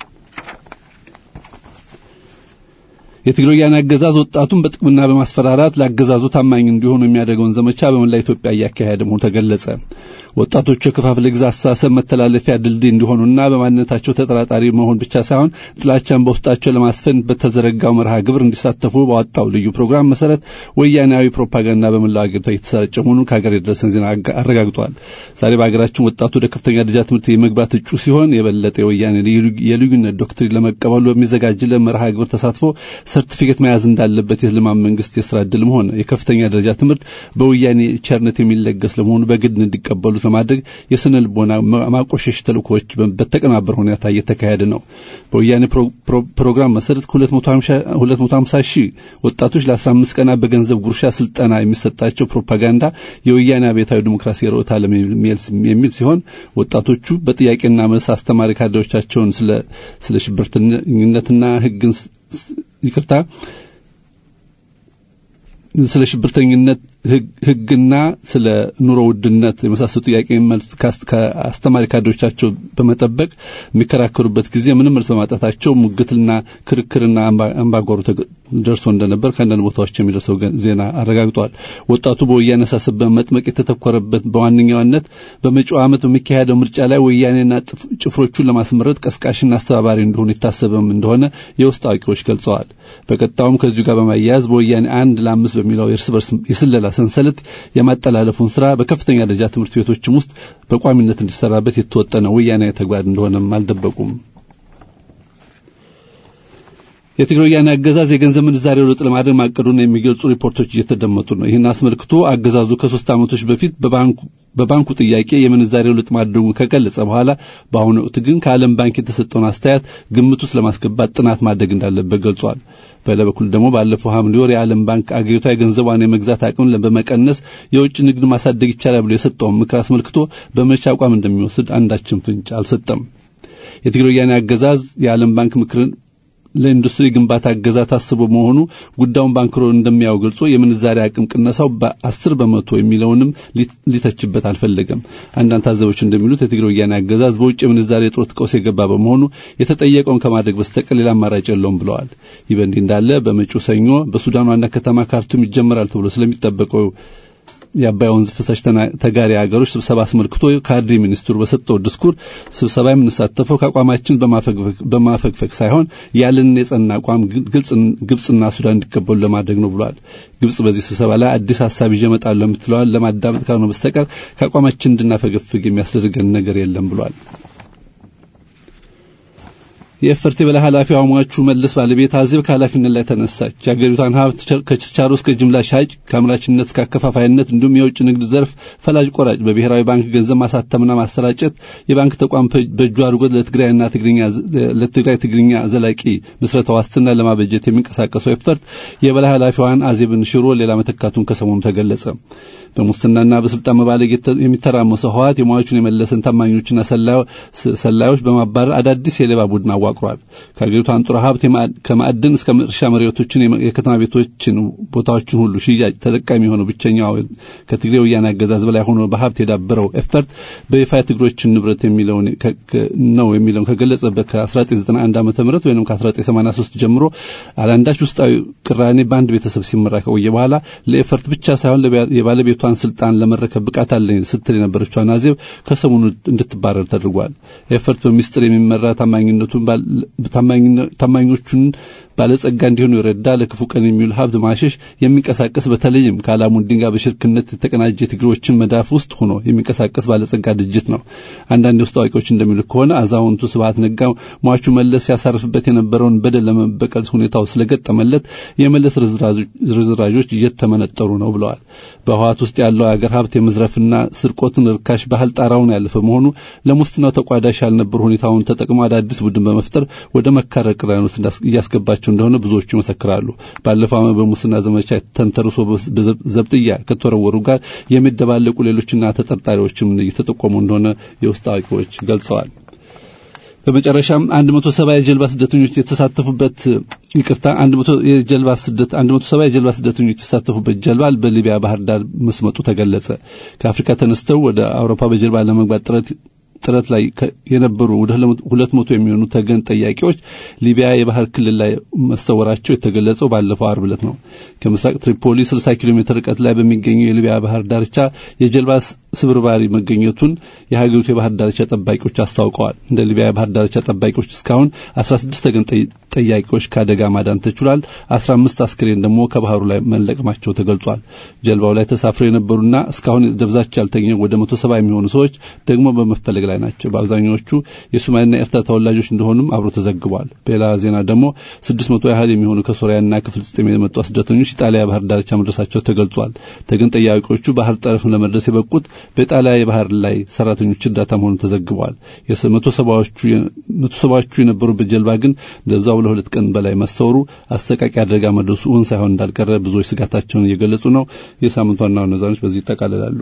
የትግራይ ወያኔ አገዛዝ ወጣቱን በጥቅምና በማስፈራራት ለአገዛዙ ታማኝ እንዲሆኑ የሚያደርገውን ዘመቻ በመላ ኢትዮጵያ እያካሄደ መሆኑ ተገለጸ። ወጣቶቹ የክፋፍለ ግዛት አስተሳሰብ መተላለፊያ ድልድይ እንዲሆኑና በማንነታቸው ተጠራጣሪ መሆን ብቻ ሳይሆን ጥላቻን በውስጣቸው ለማስፈን በተዘረጋው መርሃ ግብር እንዲሳተፉ ባወጣው ልዩ ፕሮግራም መሰረት ወያኔያዊ ፕሮፓጋንዳ በመላው አገሪቷ የተሰራጨ መሆኑን ከሀገር የደረሰን ዜና አረጋግጧል። ዛሬ በሀገራችን ወጣቱ ወደ ከፍተኛ ደረጃ ትምህርት የመግባት እጩ ሲሆን የበለጠ የወያኔ የልዩነት ዶክትሪን ለመቀበሉ በሚዘጋጅለት መርሃ ግብር ተሳትፎ ሰርቲፊኬት መያዝ እንዳለበት የእስልማን መንግስት የስራ ዕድልም ሆነ የከፍተኛ ደረጃ ትምህርት በወያኔ ቸርነት የሚለገስ ለመሆኑ በግድ እንዲቀበሉ እንዲያገለግሉት ለማድረግ የስነ ልቦና ማቆሸሽ ተልእኮዎች በተቀናበረ ሁኔታ እየተካሄደ ነው። በወያኔ ፕሮግራም መሰረት ከ250 ሺህ ወጣቶች ለ15 ቀናት በገንዘብ ጉርሻ ስልጠና የሚሰጣቸው ፕሮፓጋንዳ የወያኔ አብዮታዊ ዲሞክራሲ ርዕዮተ ዓለም የሚል ሲሆን ወጣቶቹ በጥያቄና መልስ አስተማሪ ካድሬዎቻቸውን ስለ ስለ ሽብርተኝነትና ሕግን ይቅርታ ስለ ሽብርተኝነት ሕግና ስለ ኑሮ ውድነት የመሳሰሉ ጥያቄ መልስ ከአስተማሪ ካድሬዎቻቸው በመጠበቅ የሚከራከሩበት ጊዜ ምንም መልስ በማጣታቸው ሙግትና ክርክርና አምባጓሮ ደርሶ እንደነበር ከአንዳንድ ቦታዎች የሚደርሰው ዜና አረጋግጧል። ወጣቱ በወያኔ አሳሰብ በመጥመቅ የተተኮረበት በዋነኛነት በመጪው ዓመት በሚካሄደው ምርጫ ላይ ወያኔና ጭፍሮቹን ለማስመረጥ ቀስቃሽና አስተባባሪ እንደሆኑ የታሰበም እንደሆነ የውስጥ አዋቂዎች ገልጸዋል። በቀጣዩም ከዚሁ ጋር በማያያዝ በወያኔ አንድ ለአምስት በሚለው የእርስ በርስ የስለላ ሰንሰለት የማጠላለፉን ስራ በከፍተኛ ደረጃ ትምህርት ቤቶችም ውስጥ በቋሚነት እንዲሰራበት የተወጠነ ወያኔ ተግባር እንደሆነም አልደበቁም። የትግራይ ወያኔ አገዛዝ የገንዘብ ምንዛሬ ለውጥ ለማድረግ ማቀዱን የሚገልጹ ሪፖርቶች እየተደመጡ ነው። ይህን አስመልክቶ አገዛዙ ከሶስት ዓመቶች በፊት በባንኩ ጥያቄ የምንዛሬው ለውጥ ማድረጉን ከገለጸ በኋላ በአሁኑ ወቅት ግን ከዓለም ባንክ የተሰጠውን አስተያየት ግምት ውስጥ ለማስገባት ጥናት ማድረግ እንዳለበት ገልጿል። በሌላ በኩል ደግሞ ባለፈው ሐምሌ ወር የዓለም ባንክ አገሪቷ የገንዘቧን የመግዛት አቅም በመቀነስ የውጭ ንግድ ማሳደግ ይቻላል ብሎ የሰጠውን ምክር አስመልክቶ በመቼ አቋም እንደሚወስድ አንዳችን ፍንጭ አልሰጠም። የትግራይ ወያኔ አገዛዝ የዓለም ባንክ ምክርን ለኢንዱስትሪ ግንባታ እገዛ ታስቦ መሆኑ ጉዳዩን ባንክሮ እንደሚያው ገልጾ የምንዛሪ አቅም ቅነሳው በአስር በመቶ የሚለውንም ሊተችበት አልፈለገም። አንዳንድ ታዘቦች እንደሚሉት የትግራይ ወያኔ አገዛዝ በውጭ የምንዛሪ እጥረት ቀውስ የገባ በመሆኑ የተጠየቀውን ከማድረግ በስተቀር ሌላ አማራጭ የለውም ብለዋል። ይህ በእንዲህ እንዳለ በመጪው ሰኞ በሱዳን ዋና ከተማ ካርቱም ይጀመራል ተብሎ ስለሚጠበቀው የአባይ ወንዝ ፍሳሽ ተጋሪ ሀገሮች ስብሰባ አስመልክቶ ካድሪ ሚኒስትሩ በሰጠው ድስኩር ስብሰባ የምንሳተፈው ከአቋማችን በማፈግፈግ ሳይሆን ያለንን የጸና አቋም ግብጽና ሱዳን እንዲቀበሉ ለማድረግ ነው ብሏል። ግብጽ በዚህ ስብሰባ ላይ አዲስ ሀሳብ ይዤ እመጣለሁ የምትለዋል ለማዳመጥ ካልሆነ በስተቀር ከአቋማችን እንድናፈገፍግ የሚያስደርገን ነገር የለም ብሏል። የኤፈርት የበላይ ኃላፊው አሟቹ መለስ ባለቤት አዜብ ከኃላፊነት ላይ ተነሳች። የአገሪቷን ሀብት ከችርቻሮ እስከ ጅምላ ሻጭ፣ ከአምራችነት እስከ አከፋፋይነት እንዲሁም የውጭ ንግድ ዘርፍ ፈላጭ ቆራጭ በብሔራዊ ባንክ ገንዘብ ማሳተምና ማሰራጨት የባንክ ተቋም በእጁ አድርጎት ለትግራይና ትግርኛ ለትግራይ ትግርኛ ዘላቂ ምስረታ ዋስትና ለማበጀት የሚንቀሳቀሰው ኤፈርት የበላይ ኃላፊዋን አዜብን ሽሮ ሌላ መተካቱን ከሰሞኑ ተገለጸ። በሙስናና በስልጣን መባለግ የሚተራመሰው ህወሓት የሟቹን የመለሰን ታማኞችና ሰላዮች በማባረር አዳዲስ የሌባ ቡድን አዋቅሯል። ከአገሪቱ አንጡራ ሀብት ከማዕድን እስከ እርሻ መሬቶችን፣ የከተማ ቤቶችን፣ ቦታዎችን ሁሉ ሽያጭ ተጠቃሚ የሆነው ብቸኛው ከትግሬ ወያኔ አገዛዝ በላይ ሆኖ በሀብት የዳበረው ኤፈርት በይፋ የትግሮችን ንብረት የሚለውን ነው የሚለውን ከገለጸበት ከ1991 ዓ ም ወይም ከ1983 ጀምሮ አላንዳች ውስጣዊ ቅራኔ በአንድ ቤተሰብ ሲመራ ከቆየ በኋላ ለኤፈርት ብቻ ሳይሆን የባለቤቱ የሀገሪቷን ስልጣን ለመረከብ ብቃት አለኝ ስትል የነበረችው አዜብ ከሰሞኑ እንድትባረር ተደርጓል። ኤፈርት በሚስጥር የሚመራ ታማኝነቱን ታማኞቹን ባለጸጋ እንዲሆኑ የረዳ ለክፉ ቀን የሚውል ሀብት ማሸሽ የሚንቀሳቀስ በተለይም ከአላሙዲን ጋር በሽርክነት የተቀናጀ ትግሮችን መዳፍ ውስጥ ሆኖ የሚንቀሳቀስ ባለጸጋ ድርጅት ነው። አንዳንድ የውስጥ አዋቂዎች እንደሚሉ ከሆነ አዛውንቱ ስብሀት ነጋ ሟቹ መለስ ሲያሳርፍበት የነበረውን በደል ለመበቀል ሁኔታው ስለገጠመለት የመለስ ርዝራዦች እየተመነጠሩ ነው ብለዋል። በህዋት ውስጥ ያለው የአገር ሀብት የመዝረፍና ስርቆትን ርካሽ ባህል ጣራውን ያለፈ መሆኑ ለሙስናው ተቋዳሽ ያልነበሩ ሁኔታውን ተጠቅሞ አዳዲስ ቡድን በመፍጠር ወደ መካረር ቅራኔ ውስጥ እያስገባቸው እንደሆነ ብዙዎቹ ይመሰክራሉ። ባለፈው ዓመት በሙስና ዘመቻ ተንተርሶ ዘብጥያ ከተወረወሩ ጋር የሚደባለቁ ሌሎችና ተጠርጣሪዎችም እየተጠቆሙ እንደሆነ የውስጥ አዋቂዎች ገልጸዋል። በመጨረሻም 170 የጀልባ ስደተኞች የተሳተፉበት ይቅርታ 100 የጀልባ ስደት 170 የጀልባ ስደተኞች የተሳተፉበት ጀልባ በሊቢያ ባህር ዳር መስመጡ ተገለጸ። ከአፍሪካ ተነስተው ወደ አውሮፓ በጀልባ ለመግባት ጥረት ጥረት ላይ የነበሩ ወደ ሁለት መቶ የሚሆኑ ተገን ጠያቂዎች ሊቢያ የባህር ክልል ላይ መሰወራቸው የተገለጸው ባለፈው አርብ ዕለት ነው። ከምስራቅ ትሪፖሊ 60 ኪሎ ሜትር ርቀት ላይ በሚገኘው የሊቢያ ባህር ዳርቻ የጀልባ ስብርባሪ መገኘቱን የሀገሪቱ የባህር ዳርቻ ጠባቂዎች አስታውቀዋል። እንደ ሊቢያ የባህር ዳርቻ ጠባቂዎች እስካሁን 16 ተገን ጠያቂዎች ከአደጋ ማዳን ተችሏል። 15 አስክሬን ደግሞ ከባህሩ ላይ መለቀማቸው ተገልጿል። ጀልባው ላይ ተሳፍረው የነበሩና እስካሁን ደብዛቸው ያልተገኘ ወደ 170 የሚሆኑ ሰዎች ደግሞ በመፈለግ ላይ ናቸው። በአብዛኛዎቹ የሶማሌና ኤርትራ ተወላጆች እንደሆኑም አብሮ ተዘግቧል። በሌላ ዜና ደግሞ ስድስት መቶ ያህል የሚሆኑ ከሶሪያና ከፍልስጤም የመጡ ስደተኞች ኢጣሊያ ባህር ዳርቻ መድረሳቸው ተገልጿል። ተገን ጠያቂዎቹ ባህር ጠረፍ ለመድረስ የበቁት በኢጣሊያ የባህር ላይ ሰራተኞች እርዳታ መሆኑ ተዘግቧል። መቶ ሰባዎቹ የነበሩበት ጀልባ ግን ደብዛው ለሁለት ቀን በላይ መሰወሩ አሰቃቂ አደጋ መድረሱ እውን ሳይሆን እንዳልቀረ ብዙዎች ስጋታቸውን እየገለጹ ነው። የሳምንቱ ዋና ዋና ዜናዎች በዚህ ይጠቃልላሉ።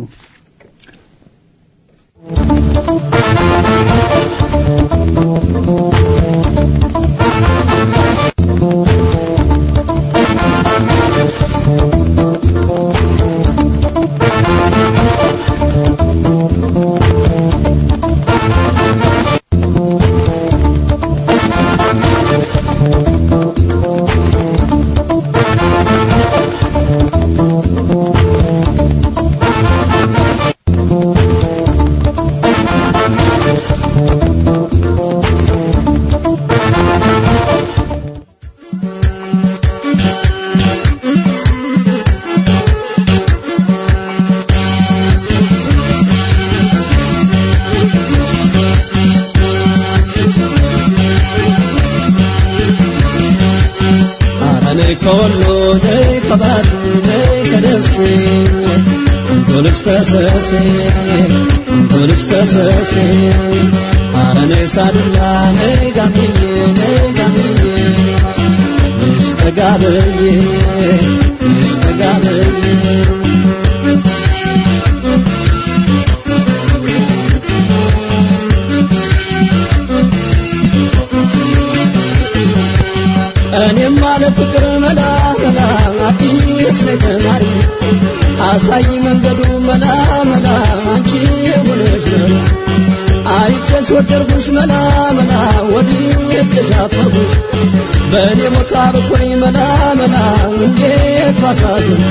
እኔም አለ ፍቅር መላ መላ አዲስ ነኝ ተማሪ አሳይ መንገዱ መላ መላ አንቺ የሆነሽ ነው አይቼሽ ወደድኩሽ መላ መላ ወድጄሽ አፈርኩሽ በእኔ ሞታ ብትሆኝ መላ መላ እንዴት ባሳዝን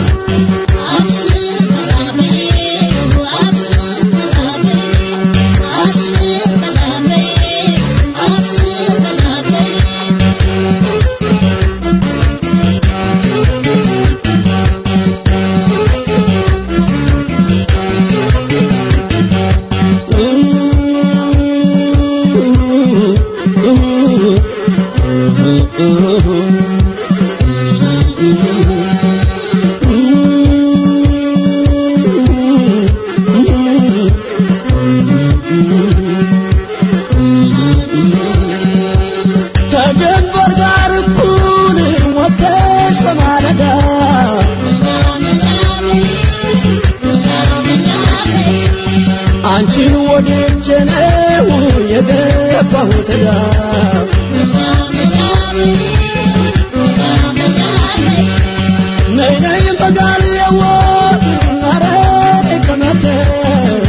ከጀንበር ጋር እኩል ወጥተሽ በማለዳ አንቺን ወድጄ ነው የገባሁት ዕዳ ነይ ነይ ፈጋልየዎ ኧረ ነይ ከመተር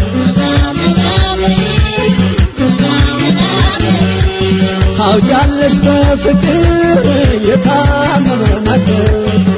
ታውቂያለሽ በፍቅር የታመመ ነገር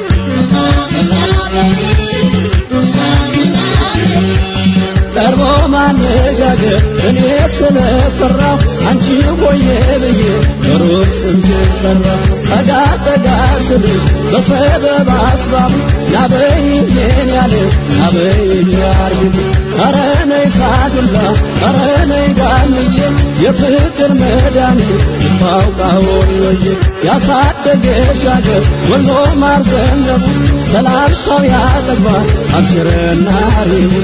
ቀርቦ ማነጋገር እኔ ስለፈራሁ አንቺ ሆዬ ብዬ ሩቅ ስምሽን ጠራሁ ጠጋ ጠጋ ስልሽ በሰበብ አስባቡ ናበይኝ የኔ ያለ ናበይኝ ያርግል ኧረ ነይ ሳዱላ ኧረ ነይ ዳንዬ የፍቅር መድኃኒት ባውቃ ወሎዬ ያሳደገሽ አገር ወሎ ማር ዘነበ ሰላምታው ያጠግባል አብሽረና ሪሙ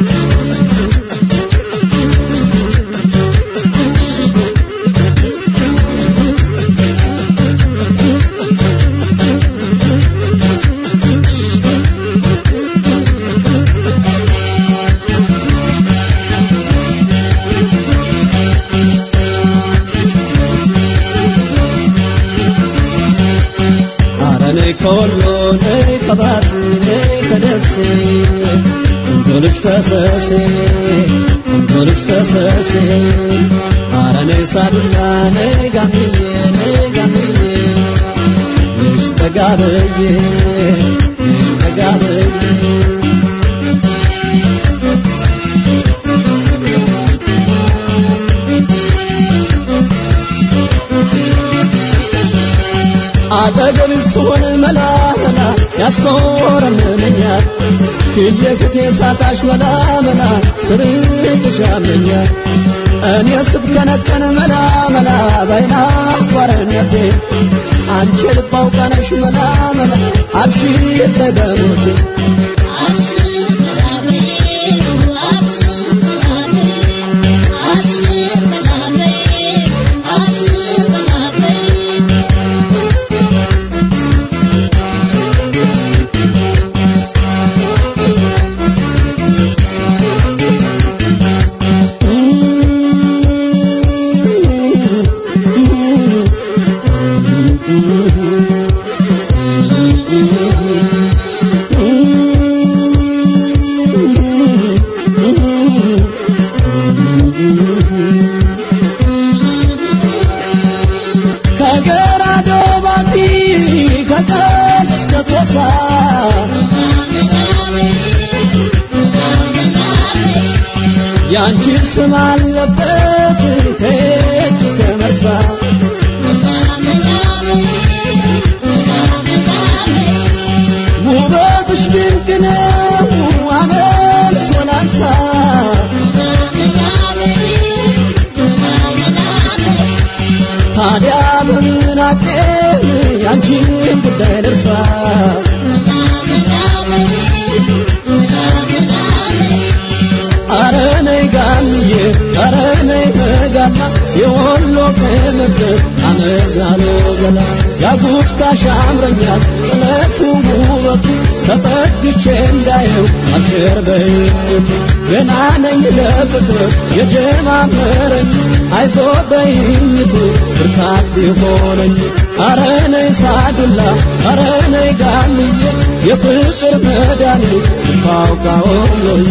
አረ ነይ ከወሎ ነይ ከባቱ ነይ ከደሴ እንቶ ልጅ ፈሰሴ እንቶ ልጅ ፈሰሴ አረ ነይ ሳዱላ ነይ ጋምዬ ነይ ጋምዬ ነሽ ተጋበዬ ነሽ ተጋበዬ አጠገብ ስሆን መላ መላ ያሽኮረምነኛል ፊት ለፊቴ ሳታሽ መላ መላ ስርቅሽ ያመኛል እኔ ስብከነከን መላ መላ ባይና ጓረነቴ አንቺ ልብ አውቃነሽ መላ መላ አብሽር በሞቴ ከገራዶ ባቲ ከቀን እስከ ቶሳ ያንቺ ስም አለበት ከየት እስከ መርሳ ውበትሽ ድንቅ ነው አመል ሶላንሳ ታዲያ በምን አቅም ያንቺን ጉዳይ ደርሳ አረ ነይ ጋምዬ አረ ነይ በጋላ የወሎ ቅምጥል አመዛሎ ገላ ያጉፍታሽ ያምረኛል ጥለቱ ውበቱ ተጠግቼ እንዳየው አልፌር በይቱ ገና ነኝ ለፍቅር የጀማመረኝ አይዞ በይኝቱ ብርታት ቢሆነኝ አረ ነይ ሳዱላ አረ ነይ ጋምዬ የፍቅር መድኃኒት ታውቃዎሎዬ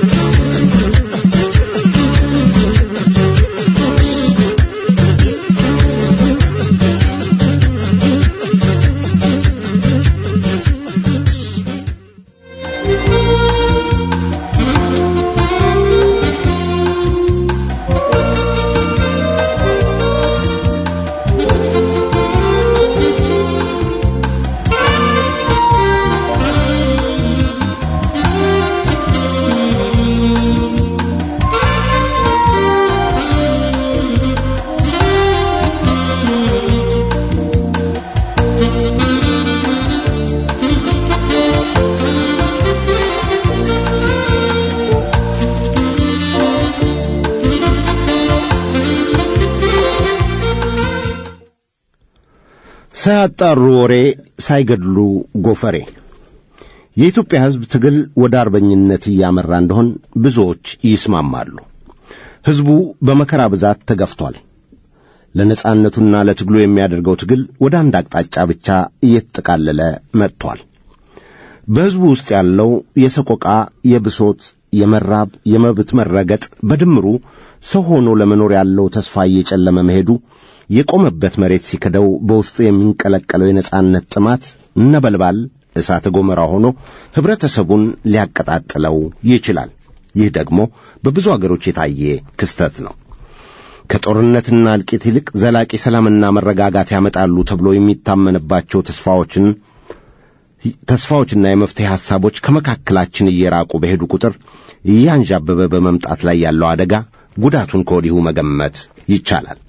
ሳያጣሩ ወሬ ሳይገድሉ ጎፈሬ የኢትዮጵያ ሕዝብ ትግል ወደ አርበኝነት እያመራ እንደሆን ብዙዎች ይስማማሉ። ሕዝቡ በመከራ ብዛት ተገፍቷል። ለነጻነቱና ለትግሉ የሚያደርገው ትግል ወደ አንድ አቅጣጫ ብቻ እየተጠቃለለ መጥቷል። በሕዝቡ ውስጥ ያለው የሰቆቃ፣ የብሶት፣ የመራብ፣ የመብት መረገጥ በድምሩ ሰው ሆኖ ለመኖር ያለው ተስፋ እየጨለመ መሄዱ የቆመበት መሬት ሲክደው በውስጡ የሚንቀለቀለው የነጻነት ጥማት ነበልባል እሳተ ገሞራ ሆኖ ኅብረተሰቡን ሊያቀጣጥለው ይችላል። ይህ ደግሞ በብዙ አገሮች የታየ ክስተት ነው። ከጦርነትና እልቂት ይልቅ ዘላቂ ሰላምና መረጋጋት ያመጣሉ ተብሎ የሚታመንባቸው ተስፋዎችን ተስፋዎችና የመፍትሄ ሐሳቦች ከመካከላችን እየራቁ በሄዱ ቁጥር እያንዣበበ በመምጣት ላይ ያለው አደጋ ጉዳቱን ከወዲሁ መገመት ይቻላል።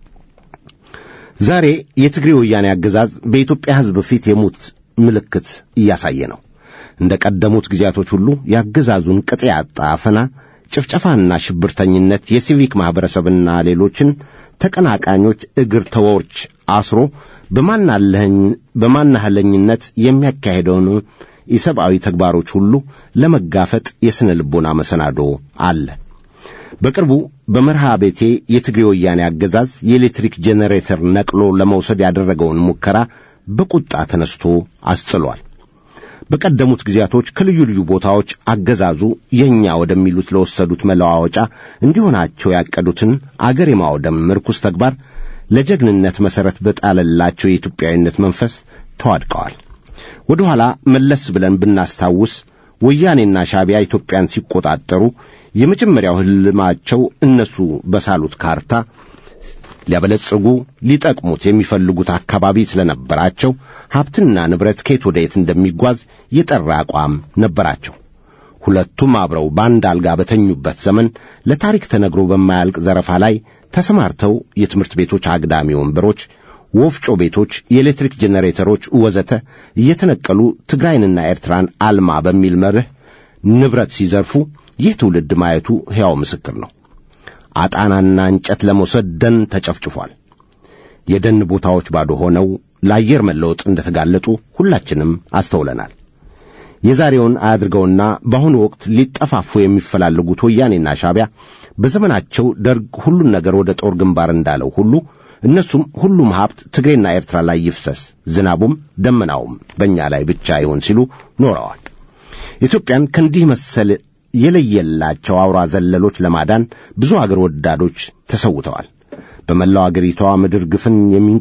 ዛሬ የትግሬ ወያኔ አገዛዝ በኢትዮጵያ ሕዝብ ፊት የሙት ምልክት እያሳየ ነው። እንደ ቀደሙት ጊዜያቶች ሁሉ የአገዛዙን ቅጥ ያጣ አፈና፣ ጭፍጨፋና ሽብርተኝነት የሲቪክ ማኅበረሰብና ሌሎችን ተቀናቃኞች እግር ተወርች አስሮ በማናህለኝነት የሚያካሄደውን የሰብአዊ ተግባሮች ሁሉ ለመጋፈጥ የሥነ ልቦና መሰናዶ አለ። በቅርቡ በመርሃ ቤቴ የትግሬ ወያኔ አገዛዝ የኤሌክትሪክ ጄኔሬተር ነቅሎ ለመውሰድ ያደረገውን ሙከራ በቁጣ ተነስቶ አስጥሏል። በቀደሙት ጊዜያቶች ከልዩ ልዩ ቦታዎች አገዛዙ የእኛ ወደሚሉት ለወሰዱት መለዋወጫ እንዲሆናቸው ያቀዱትን አገር የማውደም ምርኩስ ተግባር ለጀግንነት መሠረት በጣለላቸው የኢትዮጵያዊነት መንፈስ ተዋድቀዋል። ወደ ኋላ መለስ ብለን ብናስታውስ ወያኔና ሻቢያ ኢትዮጵያን ሲቆጣጠሩ የመጀመሪያው ሕልማቸው እነሱ በሳሉት ካርታ ሊያበለጽጉ ሊጠቅሙት የሚፈልጉት አካባቢ ስለነበራቸው ሀብትና ንብረት ከየት ወደ የት እንደሚጓዝ የጠራ አቋም ነበራቸው። ሁለቱም አብረው በአንድ አልጋ በተኙበት ዘመን ለታሪክ ተነግሮ በማያልቅ ዘረፋ ላይ ተሰማርተው የትምህርት ቤቶች አግዳሚ ወንበሮች፣ ወፍጮ ቤቶች፣ የኤሌክትሪክ ጄኔሬተሮች ወዘተ እየተነቀሉ ትግራይንና ኤርትራን አልማ በሚል መርህ ንብረት ሲዘርፉ ይህ ትውልድ ማየቱ ሕያው ምስክር ነው። አጣናና እንጨት ለመውሰድ ደን ተጨፍጭፏል። የደን ቦታዎች ባዶ ሆነው ለአየር መለወጥ እንደተጋለጡ ሁላችንም አስተውለናል። የዛሬውን አያድርገውና በአሁኑ ወቅት ሊጠፋፉ የሚፈላለጉት ወያኔና ሻቢያ በዘመናቸው ደርግ ሁሉን ነገር ወደ ጦር ግንባር እንዳለው ሁሉ እነሱም ሁሉም ሀብት ትግሬና ኤርትራ ላይ ይፍሰስ፣ ዝናቡም ደመናውም በእኛ ላይ ብቻ ይሁን ሲሉ ኖረዋል። ኢትዮጵያን ከእንዲህ መሰል የለየላቸው አውራ ዘለሎች ለማዳን ብዙ አገር ወዳዶች ተሰውተዋል። በመላው አገሪቷ ምድር ግፍን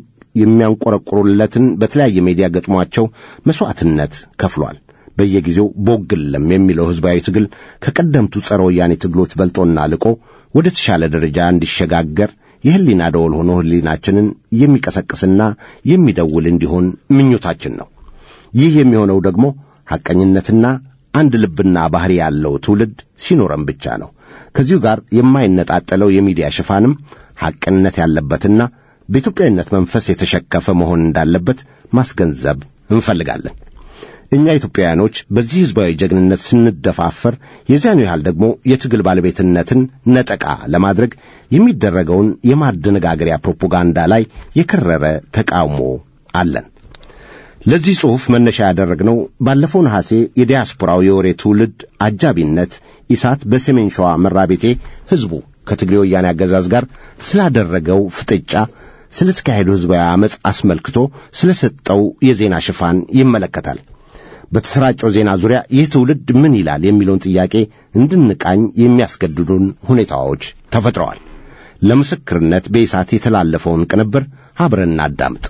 የሚያንቆረቁሩለትን በተለያየ ሜዲያ ገጥሟቸው መሥዋዕትነት ከፍሏል። በየጊዜው ቦግለም የሚለው ሕዝባዊ ትግል ከቀደምቱ ጸረ ወያኔ ትግሎች በልጦና ልቆ ወደ ተሻለ ደረጃ እንዲሸጋገር የሕሊና ደወል ሆኖ ሕሊናችንን የሚቀሰቅስና የሚደውል እንዲሆን ምኞታችን ነው። ይህ የሚሆነው ደግሞ ሐቀኝነትና አንድ ልብና ባሕሪ ያለው ትውልድ ሲኖረን ብቻ ነው። ከዚሁ ጋር የማይነጣጠለው የሚዲያ ሽፋንም ሐቅነት ያለበትና በኢትዮጵያዊነት መንፈስ የተሸከፈ መሆን እንዳለበት ማስገንዘብ እንፈልጋለን። እኛ ኢትዮጵያውያኖች በዚህ ሕዝባዊ ጀግንነት ስንደፋፈር የዚያኑ ያህል ደግሞ የትግል ባለቤትነትን ነጠቃ ለማድረግ የሚደረገውን የማደነጋገሪያ ፕሮፓጋንዳ ላይ የከረረ ተቃውሞ አለን። ለዚህ ጽሑፍ መነሻ ያደረግነው ባለፈው ነሐሴ የዲያስፖራው የወሬ ትውልድ አጃቢነት ኢሳት በሰሜን ሸዋ መራቤቴ ሕዝቡ ከትግሬ ወያኔ አገዛዝ ጋር ስላደረገው ፍጥጫ ስለ ተካሄደው ሕዝባዊ ዓመፅ አስመልክቶ ስለ ሰጠው የዜና ሽፋን ይመለከታል። በተሰራጨው ዜና ዙሪያ ይህ ትውልድ ምን ይላል የሚለውን ጥያቄ እንድንቃኝ የሚያስገድዱን ሁኔታዎች ተፈጥረዋል። ለምስክርነት በኢሳት የተላለፈውን ቅንብር አብረን እናዳምጥ።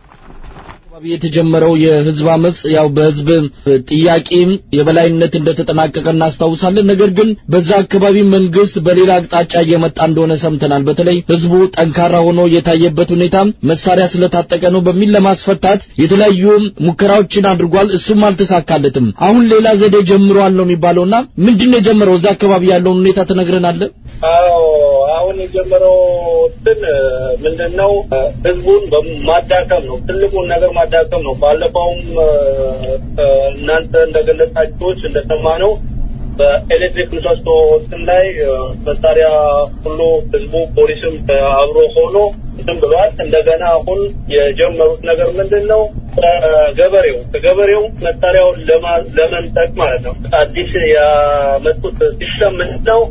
የተጀመረው የህዝብ አመጽ ያው በህዝብ ጥያቄ የበላይነት እንደተጠናቀቀ እናስታውሳለን። ነገር ግን በዛ አካባቢ መንግስት በሌላ አቅጣጫ እየመጣ እንደሆነ ሰምተናል። በተለይ ህዝቡ ጠንካራ ሆኖ የታየበት ሁኔታ መሳሪያ ስለታጠቀ ነው በሚል ለማስፈታት የተለያዩ ሙከራዎችን አድርጓል። እሱም አልተሳካለትም። አሁን ሌላ ዘዴ ጀምሯል ነው የሚባለውና ምንድነው የጀመረው? እዛ አካባቢ ያለውን ሁኔታ ትነግረናለህ? አዎ አሁን የጀመረው እንትን ምንድነው ህዝቡን በማዳከም ነው። ትልቁን ነገር ማዳከም ነው። ባለፈውም እናንተ እንደገለጻችሁት እንደሰማነው በኤሌክትሪክ ምሰሶ እንትን ላይ መሳሪያ ሁሉ ህዝቡ ፖሊስም አብሮ ሆኖ እንትን ብሏል። እንደገና አሁን የጀመሩት ነገር ምንድን ነው? ከገበሬው ከገበሬው መሳሪያውን ለመንጠቅ ማለት ነው። አዲስ ያመጡት ሲስተም ምንድን ነው?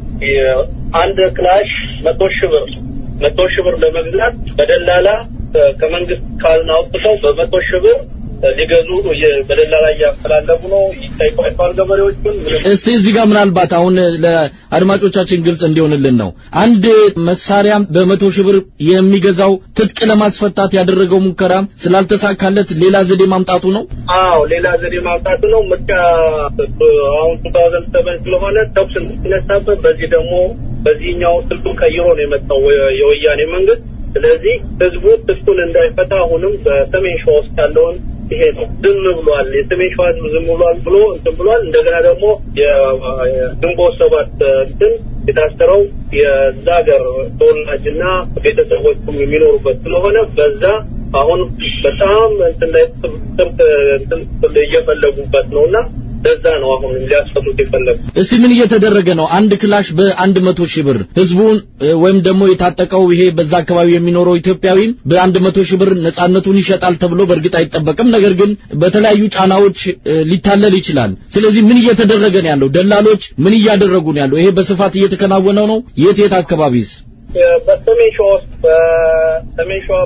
አንድ ክላሽ መቶ ሺህ ብር መቶ ሺህ ብር ለመግዛት በደላላ ከመንግስት ካዝና አውጥተው በመቶ ሺህ ብር ሊገዙ በደላላ እያፈላለጉ ነው። ይጠይቋቸዋል ገበሬዎቹን። እስቲ እዚህ ጋር ምናልባት አሁን ለአድማጮቻችን ግልጽ እንዲሆንልን ነው አንድ መሳሪያ በመቶ ሺህ ብር የሚገዛው ትጥቅ ለማስፈታት ያደረገው ሙከራ ስላልተሳካለት ሌላ ዘዴ ማምጣቱ ነው። አዎ ሌላ ዘዴ ማምጣቱ ነው። ምርጫ አሁን ቱ ታውዘንድ ሰቨን ስለሆነ ተኩስ እንድትነሳበት በዚህ ደግሞ በዚህኛው ስልቱን ቀይሮ ነው የመጣው የወያኔ መንግስት። ስለዚህ ህዝቡ ትጥቁን እንዳይፈታ አሁንም በሰሜን ሸዋ ውስጥ ያለውን ይሄ ነው ዝም ብሏል። የሰሜን ሸዋ ህዝብ ዝም ብሏል ብሎ እንትን ብሏል። እንደገና ደግሞ የግንቦት ሰባት እንትን የታሰረው የዛ ሀገር ተወላጅና ቤተሰቦቹም የሚኖሩበት ስለሆነ በዛ አሁን በጣም እንትን ላይ ጥብቅ እንትን እየፈለጉበት ነውና ለዛ ነው አሁን ሊያስፈቱት የፈለጉ። እስቲ ምን እየተደረገ ነው? አንድ ክላሽ በአንድ መቶ ሺህ ብር ህዝቡን ወይም ደግሞ የታጠቀው ይሄ በዛ አካባቢ የሚኖረው ኢትዮጵያዊም በአንድ መቶ ሺህ ብር ነጻነቱን ይሸጣል ተብሎ በእርግጥ አይጠበቅም። ነገር ግን በተለያዩ ጫናዎች ሊታለል ይችላል። ስለዚህ ምን እየተደረገ ነው ያለው? ደላሎች ምን እያደረጉ ነው ያለው? ይሄ በስፋት እየተከናወነው ነው? የት የት አካባቢስ? በሰሜን ሸዋ ውስጥ በሰሜን ሸዋ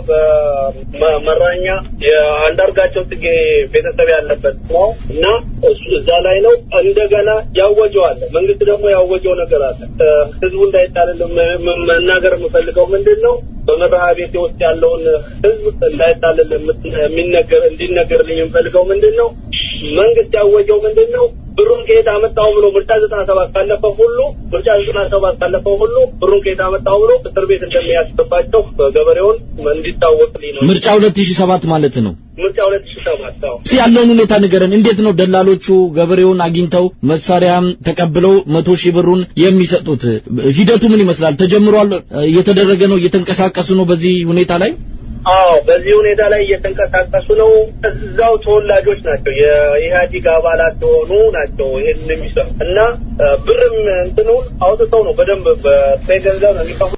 በመራኛ የአንዳርጋቸው ጽጌ ቤተሰብ ያለበት ነው እና እሱ እዛ ላይ ነው። እንደገና ያወጀው አለ። መንግስት ደግሞ ያወጀው ነገር አለ። ህዝቡ እንዳይጣልል መናገር የምፈልገው ምንድን ነው በመርሃ ቤቴ ውስጥ ያለውን ህዝብ እንዳይጣልል የሚነገር እንዲነገርልኝ የምፈልገው ምንድን ነው መንግስት ያወጀው ምንድን ነው? ብሩን ከየት አመጣው ብሎ ምርጫ ዘጠና ሰባት ካለፈው ሁሉ ምርጫ ዘጠና ሰባት ካለፈው ሁሉ ብሩን ከየት አመጣው ብሎ እስር ቤት እንደሚያስገባቸው ገበሬውን እንዲታወቅልኝ ነው። ምርጫ 2007 ማለት ነው። ምርጫ ሁለት ሺህ ሰባት አዎ እስቲ ያለውን ሁኔታ ንገረን። እንዴት ነው ደላሎቹ ገበሬውን አግኝተው መሳሪያም ተቀብለው መቶ ሺህ ብሩን የሚሰጡት? ሂደቱ ምን ይመስላል? ተጀምሯል? እየተደረገ ነው? እየተንቀሳቀሱ ነው በዚህ ሁኔታ ላይ? አዎ በዚህ ሁኔታ ላይ እየተንቀሳቀሱ ነው። እዛው ተወላጆች ናቸው፣ የኢህአዲግ አባላት የሆኑ ናቸው ይሄን የሚሰሩ እና እ፣ ብርም እንትኑን አውጥተው ነው በደንብ በጥሬ ገንዘብ ነው የሚከፍሉት።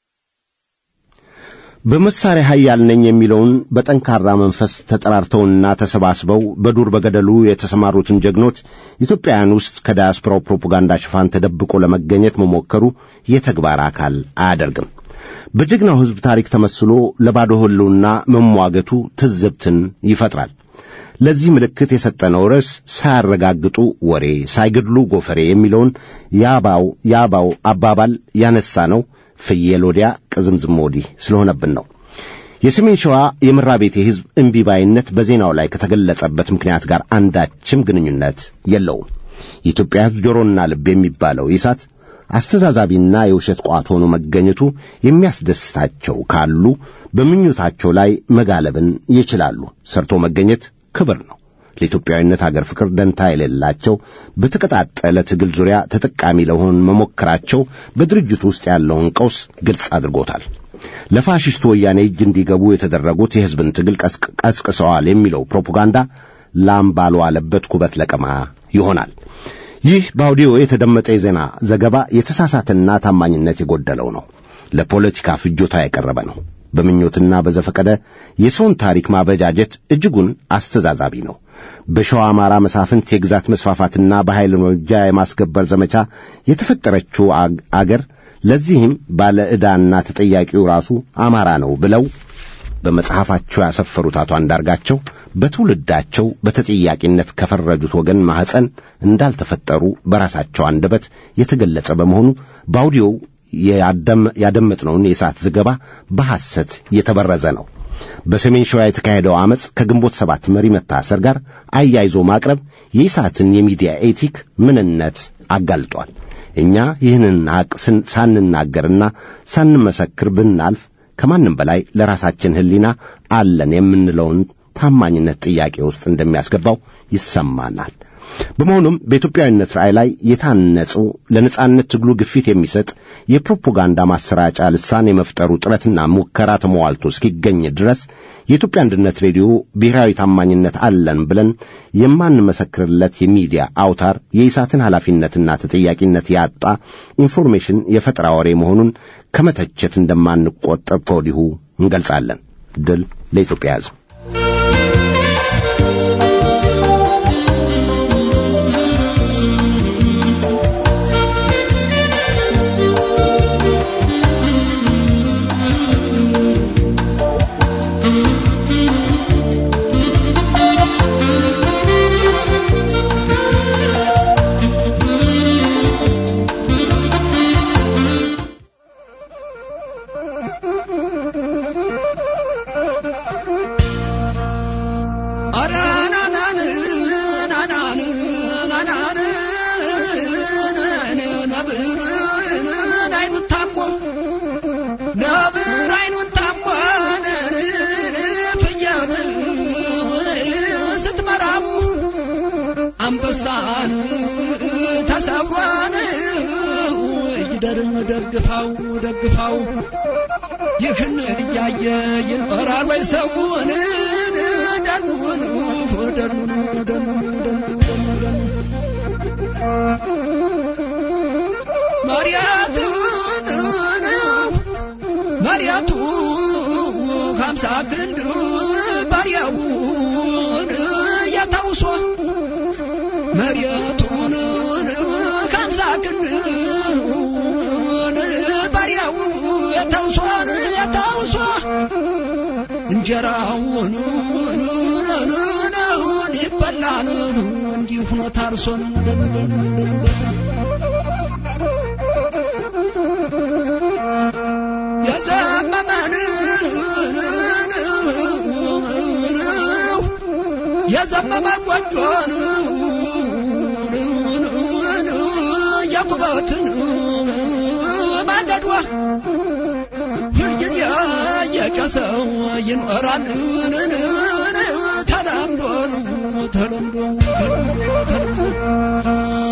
በመሳሪያ ኃያል ነኝ የሚለውን በጠንካራ መንፈስ ተጠራርተውና ተሰባስበው በዱር በገደሉ የተሰማሩትን ጀግኖች ኢትዮጵያውያን ውስጥ ከዳያስፖራው ፕሮፓጋንዳ ሽፋን ተደብቆ ለመገኘት መሞከሩ የተግባር አካል አያደርግም። በጀግናው ሕዝብ ታሪክ ተመስሎ ለባዶ ሕልውና መሟገቱ ትዝብትን ይፈጥራል። ለዚህ ምልክት የሰጠነው ርዕስ ሳያረጋግጡ ወሬ ሳይገድሉ ጎፈሬ የሚለውን የአባው የአባው አባባል ያነሳ ነው ፍየል ወዲያ ቅዝምዝም ወዲህ ስለሆነብን ነው። የሰሜን ሸዋ የምራቤቴ ሕዝብ እምቢባይነት በዜናው ላይ ከተገለጸበት ምክንያት ጋር አንዳችም ግንኙነት የለውም። የኢትዮጵያ ሕዝብ ጆሮና ልብ የሚባለው ይሳት አስተዛዛቢና የውሸት ቋት ሆኖ መገኘቱ የሚያስደስታቸው ካሉ በምኞታቸው ላይ መጋለብን ይችላሉ። ሰርቶ መገኘት ክብር ነው። ለኢትዮጵያዊነት አገር ፍቅር ደንታ የሌላቸው በተቀጣጠለ ትግል ዙሪያ ተጠቃሚ ለመሆን መሞከራቸው በድርጅቱ ውስጥ ያለውን ቀውስ ግልጽ አድርጎታል። ለፋሽስቱ ወያኔ እጅ እንዲገቡ የተደረጉት የሕዝብን ትግል ቀስቅ- ቀስቅሰዋል የሚለው ፕሮፓጋንዳ ላም ባልዋለበት ኩበት ለቀማ ይሆናል። ይህ በአውዲዮ የተደመጠ የዜና ዘገባ የተሳሳተና ታማኝነት የጎደለው ነው። ለፖለቲካ ፍጆታ የቀረበ ነው። በምኞትና በዘፈቀደ የሰውን ታሪክ ማበጃጀት እጅጉን አስተዛዛቢ ነው። በሸዋ አማራ መሳፍንት የግዛት መስፋፋትና በኃይል እርምጃ የማስገበር ዘመቻ የተፈጠረችው አግ- አገር ለዚህም ባለ ዕዳና ተጠያቂው ራሱ አማራ ነው ብለው በመጽሐፋቸው ያሰፈሩት አቶ አንዳርጋቸው በትውልዳቸው በተጠያቂነት ከፈረጁት ወገን ማኅፀን እንዳልተፈጠሩ በራሳቸው አንደበት የተገለጸ በመሆኑ በአውዲዮው ያደም- ያደመጥነውን የሰዓት ዘገባ በሐሰት የተበረዘ ነው። በሰሜን ሸዋ የተካሄደው ዓመፅ ከግንቦት ሰባት መሪ መታሰር ጋር አያይዞ ማቅረብ የኢሳትን የሚዲያ ኤቲክ ምንነት አጋልጧል። እኛ ይህንን ሐቅ ስን- ሳንናገርና ሳንመሰክር ብናልፍ ከማንም በላይ ለራሳችን ሕሊና አለን የምንለውን ታማኝነት ጥያቄ ውስጥ እንደሚያስገባው ይሰማናል። በመሆኑም በኢትዮጵያዊነት ራዕይ ላይ የታነጹ ለነጻነት ትግሉ ግፊት የሚሰጥ የፕሮፓጋንዳ ማሰራጫ ልሳን የመፍጠሩ ጥረትና ሙከራ ተሟልቶ እስኪገኝ ድረስ የኢትዮጵያ አንድነት ሬዲዮ ብሔራዊ ታማኝነት አለን ብለን የማንመሰክርለት የሚዲያ አውታር የኢሳትን ኃላፊነትና ተጠያቂነት ያጣ ኢንፎርሜሽን የፈጠራ ወሬ መሆኑን ከመተቸት እንደማንቆጠብ ከወዲሁ እንገልጻለን። ድል ለኢትዮጵያ ሕዝብ። አንበሳን ተሰብሯን ይደርም ደግፋው ደግፋው ይህን እያየ ይኖራል ወይ ሰውን ደኑን ደኑን ደኑን ደኑን መሪያቱን መሪያቱ ሀምሳ ክንድ ባሪያውን ያታውሷ መሬቱን ከምሳ ክንድ ባሪያው የታውሷን የታውሷ እንጀራውን ይበላን እንዲሁ ሆኖ ታርሶን የዘመመን የዘመመ ጎጆን የኩበትን ማገዷ ሁልጊዜ እየጨሰው ይኖራል ተለምዶ ተለምዶ ተለምዶ ተለምዶ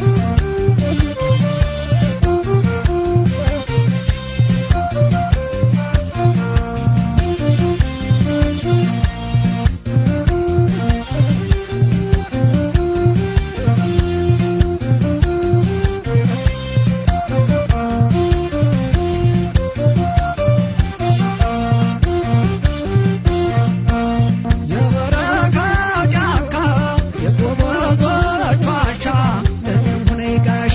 የበረካ ጫካ የጎበዞች ዋሻ ለእኔም ሆነ ጋሻ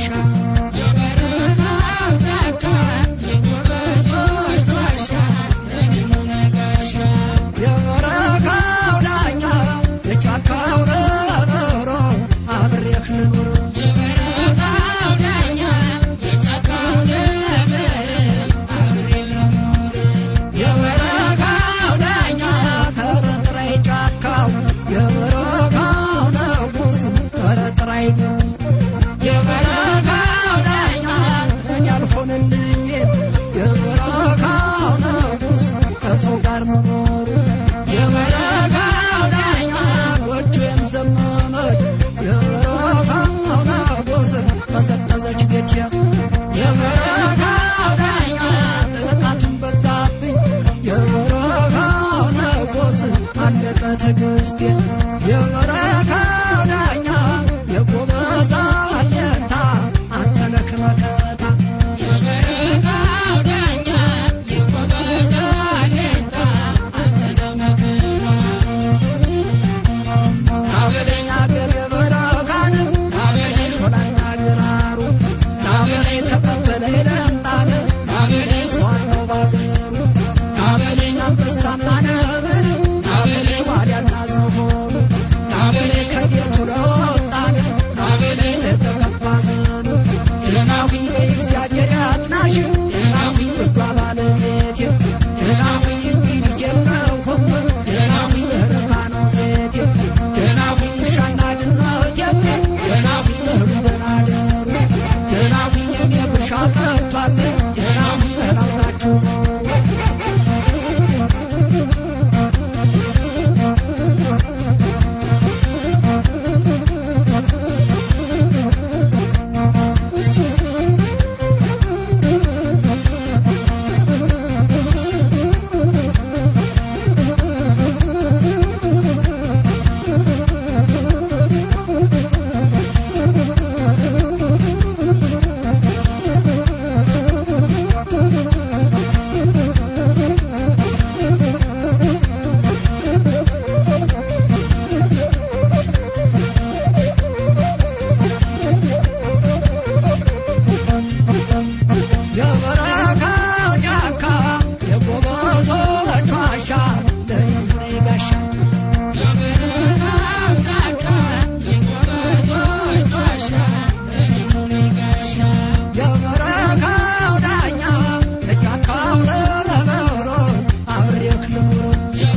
የበረካው ዳኛ የጫካው ረበሮ አብሬህ ልኑር የበረካው ዳኛ ከረጥራይ ጫካው የበረካው ንጉስ ከረጥራይ የበረካው ዳኛ እኔ አልሆንልኝ የበረካው ንጉስ ከሰው ጋር መኖሩ የበረካው ዳኛ ጎጆዬም ዘመመች የበረካው ንጉስ ቀዘቀዘች ቤቴ የበረካው ዳኛ ጥቃቱን በዛብኝ የበረካው ንጉስ አለቀ ትዕግስቴ የበረካው ዳኛ የጎበዛ አለታ አንተ ነህ መከታ ናበለኝ አገር የበረካን ናበለኝ ሾላና ግራሩ ናበለኝ ተቀበለኝ ለምጣን ናበለኝ ሰዋነው ባገሩ ናበለኝ አንበሳና ነብር ናበለኝ ዋልያና ዝሆን ናበለኝ ከቤቱ ለወጣን ናበለኝ ለተቀባ ዘኑ ደህናሁኝ በእግዚአብሔር ያጥናሽ ደህናሁኝ ውዷ ባለቤቴ ደህናሁኝ እንግዲህ የለሁም ደህናሁኝ በረካ ነው ቤቴ ደህናሁኝ ውሻና ድመቴ ደህናሁኝ እህሉ በናደሩ ደህናሁኝ እኔ ብሻ ቀርቷል ደህናሁኝ በላው ናችሁ ኖሩ የበረካው ጫካ የጎበዞች ዋሻ ለእኔም ሆነ ጋሻ የበረካው ዳኛ የጫካው ለበሮ አብሬህ ልኑር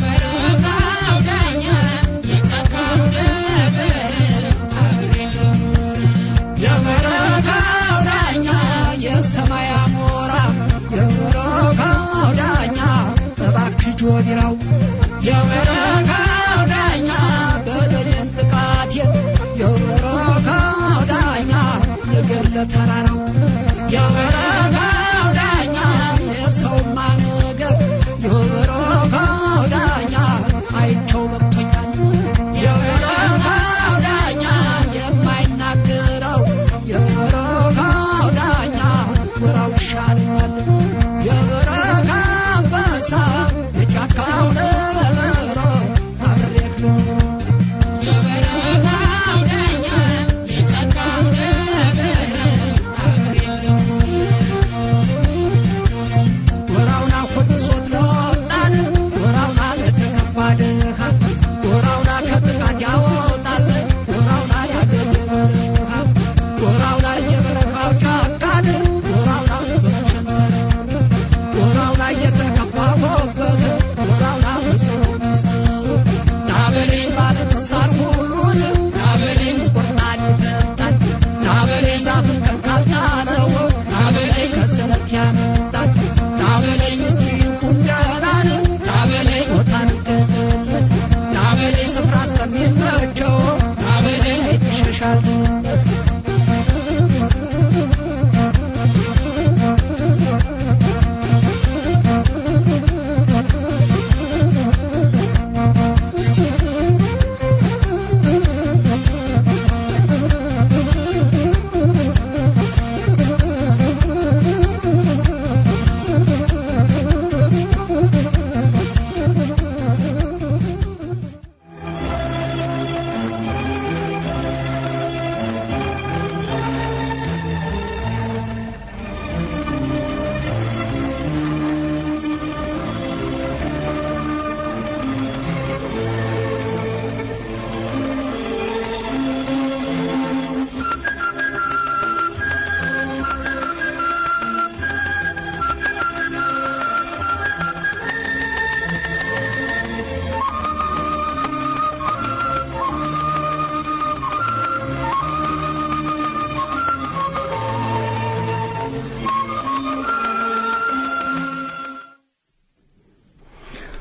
የበረካው ዳኛ የሰማይ አሞራ የበረካው ዳኛ እባክህ ጆቢራው የበረካው ዳኛ በደሌን ጥቃቴን የበረካው ዳኛ የገድለ ተራራው የበረካው ዳኛ የሰውማ ነገር የበረካው ዳኛ አይቸው ገብቶኛል የበረካው ዳኛ የማይናገረው የበረካው ዳኛ ወራው ይሻለኛል የበረካ አንበሳ የጫካው ነብሮ አብሬህ ልኑር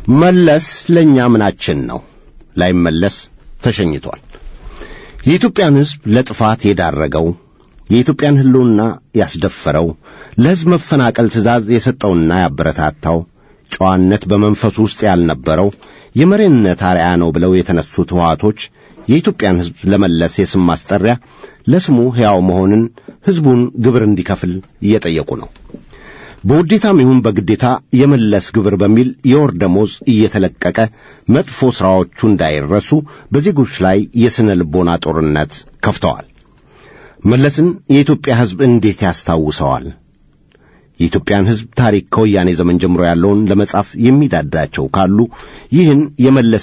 መለስ ለእኛ ምናችን ነው? ላይመለስ ተሸኝቷል። የኢትዮጵያን ሕዝብ ለጥፋት የዳረገው የኢትዮጵያን ሕልውና ያስደፈረው ለሕዝብ መፈናቀል ትእዛዝ የሰጠውና ያበረታታው ጨዋነት በመንፈሱ ውስጥ ያልነበረው የመሪነት አርያ ነው ብለው የተነሱት ሕወሓቶች የኢትዮጵያን ሕዝብ ለመለስ የስም ማስጠሪያ ለስሙ ሕያው መሆንን ሕዝቡን ግብር እንዲከፍል እየጠየቁ ነው። በውዴታም ይሁን በግዴታ የመለስ ግብር በሚል የወር ደሞዝ እየተለቀቀ መጥፎ ሥራዎቹ እንዳይረሱ በዜጎች ላይ የሥነ ልቦና ጦርነት ከፍተዋል። መለስን የኢትዮጵያ ሕዝብ እንዴት ያስታውሰዋል? የኢትዮጵያን ሕዝብ ታሪክ ከወያኔ ዘመን ጀምሮ ያለውን ለመጻፍ የሚዳዳቸው ካሉ ይህን የመለስ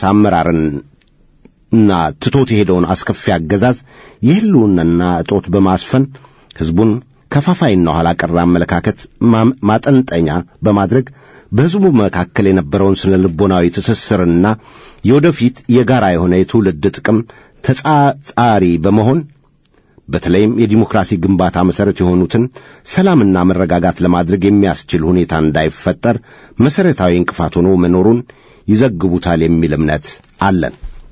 አመራርና ትቶት የሄደውን አስከፊ አገዛዝ የሕልውናና እጦት በማስፈን ሕዝቡን ከፋፋይና ኋላ ቀር አመለካከት ማጠንጠኛ በማድረግ በሕዝቡ መካከል የነበረውን ስነ ልቦናዊ ትስስርና የወደፊት የጋራ የሆነ የትውልድ ጥቅም ተጻጻሪ በመሆን በተለይም የዲሞክራሲ ግንባታ መሠረት የሆኑትን ሰላምና መረጋጋት ለማድረግ የሚያስችል ሁኔታ እንዳይፈጠር መሠረታዊ እንቅፋት ሆኖ መኖሩን ይዘግቡታል የሚል እምነት አለን።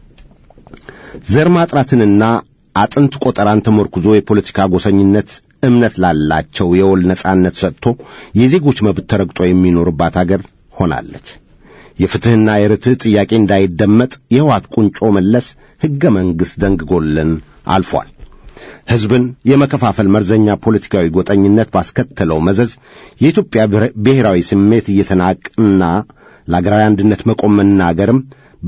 ዘር ማጥራትንና አጥንት ቆጠራን ተመርኩዞ የፖለቲካ ጎሰኝነት እምነት ላላቸው የወል ነጻነት ሰጥቶ የዜጎች መብት ተረግጦ የሚኖርባት አገር ሆናለች። የፍትሕና የርትዕ ጥያቄ እንዳይደመጥ የሕወሓት ቁንጮ መለስ ሕገ መንግሥት ደንግጎልን አልፏል። ሕዝብን የመከፋፈል መርዘኛ ፖለቲካዊ ጎጠኝነት ባስከተለው መዘዝ የኢትዮጵያ ብሔራዊ ስሜት እየተናቅና ለአገራዊ አንድነት መቆም መናገርም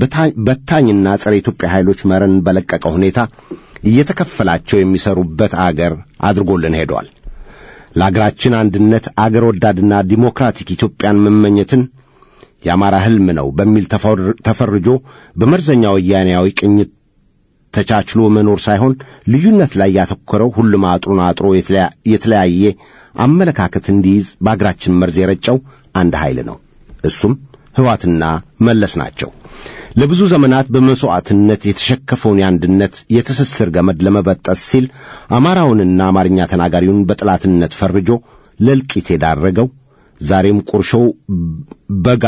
በታኝና ጸረ ኢትዮጵያ ኃይሎች መረን በለቀቀ ሁኔታ እየተከፈላቸው የሚሰሩበት አገር አድርጎልን ሄዷል። ለአገራችን አንድነት አገር ወዳድና ዲሞክራቲክ ኢትዮጵያን መመኘትን የአማራ ሕልም ነው በሚል ተፈርጆ በመርዘኛ ወያኔያዊ ቅኝት ተቻችሎ መኖር ሳይሆን ልዩነት ላይ ያተኮረው ሁሉም አጥሩን አጥሮ የተለያየ አመለካከት እንዲይዝ በአገራችን መርዝ የረጨው አንድ ኃይል ነው። እሱም ሕወሓትና መለስ ናቸው። ለብዙ ዘመናት በመሥዋዕትነት የተሸከፈውን የአንድነት የትስስር ገመድ ለመበጠስ ሲል አማራውንና አማርኛ ተናጋሪውን በጠላትነት ፈርጆ ለእልቂት የዳረገው ዛሬም ቁርሾው በጋ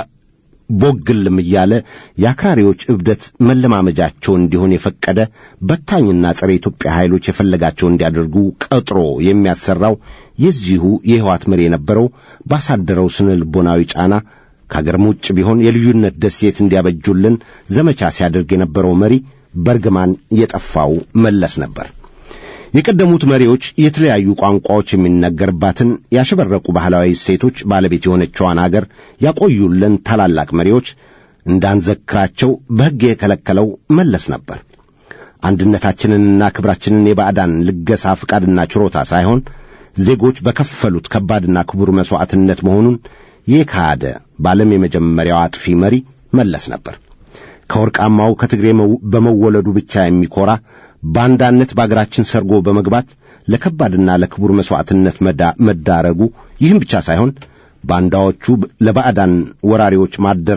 ቦግልም እያለ የአክራሪዎች እብደት መለማመጃቸው እንዲሆን የፈቀደ በታኝና ጸረ ኢትዮጵያ ኃይሎች የፈለጋቸው እንዲያደርጉ ቀጥሮ የሚያሰራው የዚሁ የሕወሓት መሪ የነበረው ባሳደረው ስነ ልቦናዊ ጫና ከአገርም ውጭ ቢሆን የልዩነት ደሴት እንዲያበጁልን ዘመቻ ሲያደርግ የነበረው መሪ በርግማን የጠፋው መለስ ነበር። የቀደሙት መሪዎች የተለያዩ ቋንቋዎች የሚነገርባትን ያሸበረቁ ባህላዊ እሴቶች ባለቤት የሆነችዋን አገር ያቆዩልን ታላላቅ መሪዎች እንዳንዘክራቸው በሕግ የከለከለው መለስ ነበር። አንድነታችንንና ክብራችንን የባዕዳን ልገሳ ፍቃድና ችሮታ ሳይሆን ዜጎች በከፈሉት ከባድና ክቡር መሥዋዕትነት መሆኑን የካደ በዓለም የመጀመሪያው አጥፊ መሪ መለስ ነበር። ከወርቃማው ከትግሬ በመወለዱ ብቻ የሚኮራ ባንዳነት በአገራችን ሰርጎ በመግባት ለከባድና ለክቡር መሥዋዕትነት መዳረጉ ይህም ብቻ ሳይሆን ባንዳዎቹ ለባዕዳን ወራሪዎች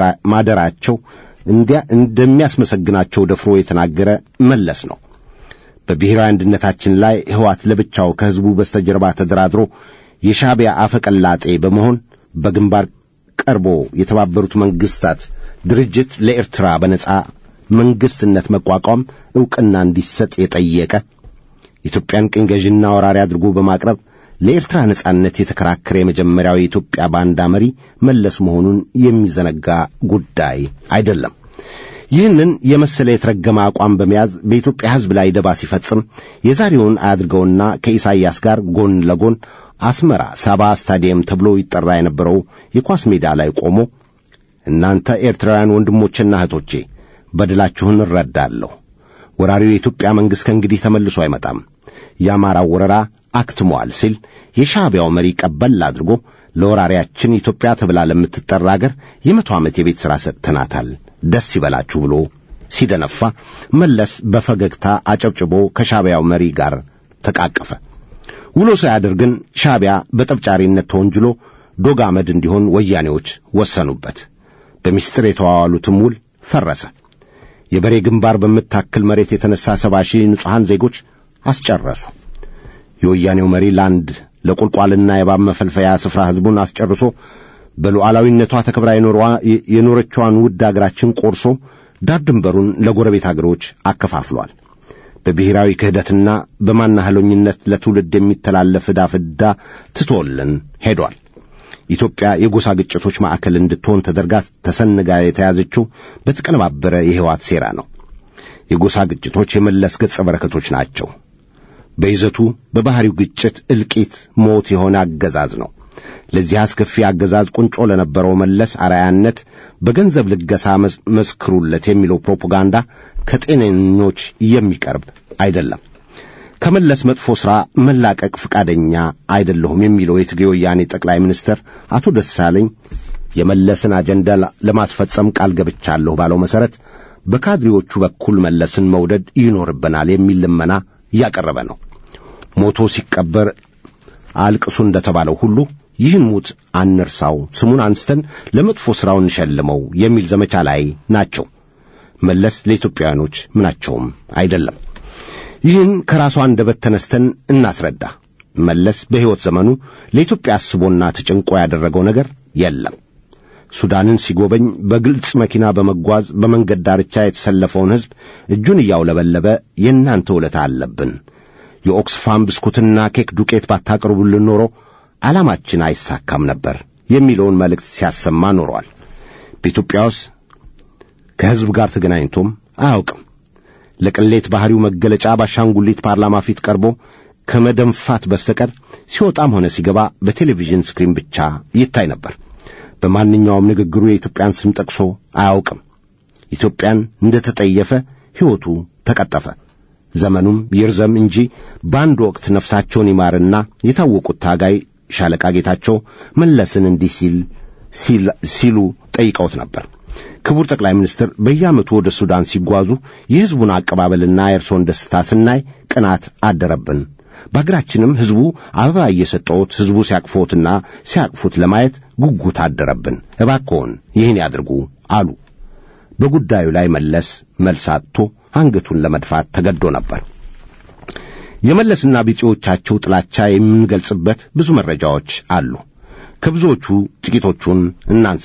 ማደራቸው እንዲያ እንደሚያስመሰግናቸው ደፍሮ የተናገረ መለስ ነው። በብሔራዊ አንድነታችን ላይ ሕወሓት ለብቻው ከሕዝቡ በስተጀርባ ተደራድሮ የሻዕቢያ አፈቀላጤ በመሆን በግንባር ቀርቦ የተባበሩት መንግሥታት ድርጅት ለኤርትራ በነጻ መንግሥትነት መቋቋም ዕውቅና እንዲሰጥ የጠየቀ ኢትዮጵያን ቅኝ ገዥና ወራሪ አድርጎ በማቅረብ ለኤርትራ ነጻነት የተከራከረ የመጀመሪያው የኢትዮጵያ ባንዳ መሪ መለስ መሆኑን የሚዘነጋ ጉዳይ አይደለም። ይህንን የመሰለ የተረገመ አቋም በመያዝ በኢትዮጵያ ሕዝብ ላይ ደባ ሲፈጽም የዛሬውን አያድርገውና ከኢሳይያስ ጋር ጎን ለጎን አስመራ ሳባ ስታዲየም ተብሎ ይጠራ የነበረው የኳስ ሜዳ ላይ ቆሞ እናንተ ኤርትራውያን ወንድሞቼና እህቶቼ በደላችሁን እረዳለሁ። ወራሪው የኢትዮጵያ መንግሥት ከእንግዲህ ተመልሶ አይመጣም። የአማራው ወረራ አክትሟል ሲል የሻዕቢያው መሪ ቀበል አድርጎ ለወራሪያችን ኢትዮጵያ ተብላ ለምትጠራ አገር የመቶ ዓመት የቤት ሥራ ሰጥተናታል፣ ደስ ይበላችሁ ብሎ ሲደነፋ መለስ በፈገግታ አጨብጭቦ ከሻዕቢያው መሪ ጋር ተቃቀፈ። ውሎ ሳያድር ግን ሻዕቢያ በጠብጫሪነት ተወንጅሎ ዶግ አመድ እንዲሆን ወያኔዎች ወሰኑበት። በምስጢር የተዋዋሉትም ውል ፈረሰ። የበሬ ግንባር በምታክል መሬት የተነሳ ሰባ ሺህ ንጹሐን ዜጎች አስጨረሱ። የወያኔው መሪ ለአንድ ለቁልቋልና የባብ መፈልፈያ ስፍራ ሕዝቡን አስጨርሶ በሉዓላዊነቷ ተከብራ የኖረቿን ውድ አገራችን ቆርሶ ዳር ድንበሩን ለጎረቤት አገሮች አከፋፍሏል። በብሔራዊ ክህደትና በማናህሎኝነት ለትውልድ የሚተላለፍ ዕዳ ፍዳ ትቶልን ሄዷል። ኢትዮጵያ የጎሳ ግጭቶች ማዕከል እንድትሆን ተደርጋ ተሰንጋ የተያዘችው በተቀነባበረ የሕይወት ሴራ ነው። የጎሳ ግጭቶች የመለስ ገጸ በረከቶች ናቸው። በይዘቱ በባሕሪው ግጭት፣ እልቂት፣ ሞት የሆነ አገዛዝ ነው። ለዚህ አስከፊ አገዛዝ ቁንጮ ለነበረው መለስ አርአያነት በገንዘብ ልገሳ መስክሩለት የሚለው ፕሮፓጋንዳ ከጤነኞች የሚቀርብ አይደለም። ከመለስ መጥፎ ሥራ መላቀቅ ፈቃደኛ አይደለሁም የሚለው የትግሬ ወያኔ ጠቅላይ ሚኒስትር አቶ ደሳለኝ የመለስን አጀንዳ ለማስፈጸም ቃል ገብቻለሁ ባለው መሠረት በካድሬዎቹ በኩል መለስን መውደድ ይኖርብናል የሚል ልመና እያቀረበ ነው። ሞቶ ሲቀበር አልቅሱ እንደተባለው ሁሉ ይህን ሙት አንርሳው፣ ስሙን አንስተን ለመጥፎ ሥራው እንሸልመው የሚል ዘመቻ ላይ ናቸው። መለስ ለኢትዮጵያውያኖች ምናቸውም አይደለም። ይህን ከራሱ አንደበት ተነስተን እናስረዳ። መለስ በሕይወት ዘመኑ ለኢትዮጵያ አስቦና ተጨንቆ ያደረገው ነገር የለም። ሱዳንን ሲጎበኝ በግልጽ መኪና በመጓዝ በመንገድ ዳርቻ የተሰለፈውን ሕዝብ እጁን እያውለበለበ የእናንተ ውለታ አለብን፣ የኦክስፋም ብስኩትና ኬክ ዱቄት ባታቀርቡልን ኖሮ ዓላማችን አይሳካም ነበር የሚለውን መልእክት ሲያሰማ ኖሯል። በኢትዮጵያ ውስጥ ከሕዝብ ጋር ተገናኝቶም አያውቅም። ለቅሌት ባሕሪው መገለጫ ባሻንጉሊት ፓርላማ ፊት ቀርቦ ከመደንፋት በስተቀር ሲወጣም ሆነ ሲገባ በቴሌቪዥን ስክሪን ብቻ ይታይ ነበር። በማንኛውም ንግግሩ የኢትዮጵያን ስም ጠቅሶ አያውቅም። ኢትዮጵያን እንደ ተጠየፈ ሕይወቱ ተቀጠፈ። ዘመኑም ይርዘም እንጂ በአንድ ወቅት ነፍሳቸውን ይማርና የታወቁት ታጋይ ሻለቃ ጌታቸው መለስን እንዲህ ሲል ሲሉ ጠይቀውት ነበር። ክቡር ጠቅላይ ሚኒስትር በየዓመቱ ወደ ሱዳን ሲጓዙ የሕዝቡን አቀባበልና የእርሶን ደስታ ስናይ ቅናት አደረብን። በአገራችንም ሕዝቡ አበባ እየሰጠዎት ሕዝቡ ሲያቅፎትና ሲያቅፉት ለማየት ጉጉት አደረብን። እባክዎን ይህን ያድርጉ አሉ። በጉዳዩ ላይ መለስ መልስ አጥቶ አንገቱን ለመድፋት ተገዶ ነበር። የመለስና ቢጤዎቻቸው ጥላቻ የምንገልጽበት ብዙ መረጃዎች አሉ። ከብዙዎቹ ጥቂቶቹን እናንሳ።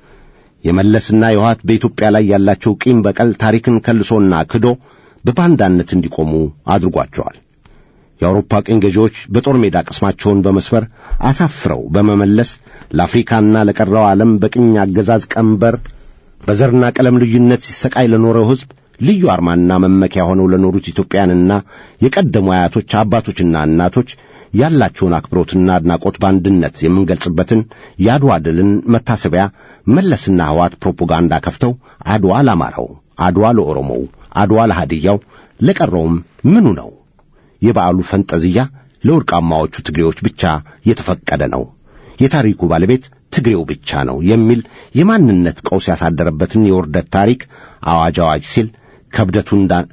የመለስና የውሃት በኢትዮጵያ ላይ ያላቸው ቂም በቀል ታሪክን ከልሶና ክዶ በባንዳነት እንዲቆሙ አድርጓቸዋል። የአውሮፓ ቅኝ ገዢዎች በጦር ሜዳ ቅስማቸውን በመስበር አሳፍረው በመመለስ ለአፍሪካና ለቀረው ዓለም በቅኝ አገዛዝ ቀንበር በዘርና ቀለም ልዩነት ሲሰቃይ ለኖረው ሕዝብ ልዩ አርማና መመኪያ ሆነው ለኖሩት ኢትዮጵያንና የቀደሙ አያቶች አባቶችና እናቶች ያላቸውን አክብሮትና አድናቆት በአንድነት የምንገልጽበትን የአድዋ ድልን መታሰቢያ መለስና ሕዋት ፕሮፓጋንዳ ከፍተው አድዋ ለአማራው፣ አድዋ ለኦሮሞው፣ አድዋ ለሃድያው፣ ለቀረውም ምኑ ነው? የበዓሉ ፈንጠዝያ ለወርቃማዎቹ ትግሬዎች ብቻ የተፈቀደ ነው፣ የታሪኩ ባለቤት ትግሬው ብቻ ነው የሚል የማንነት ቀውስ ያሳደረበትን የውርደት ታሪክ አዋጅ አዋጅ ሲል ከብደቱ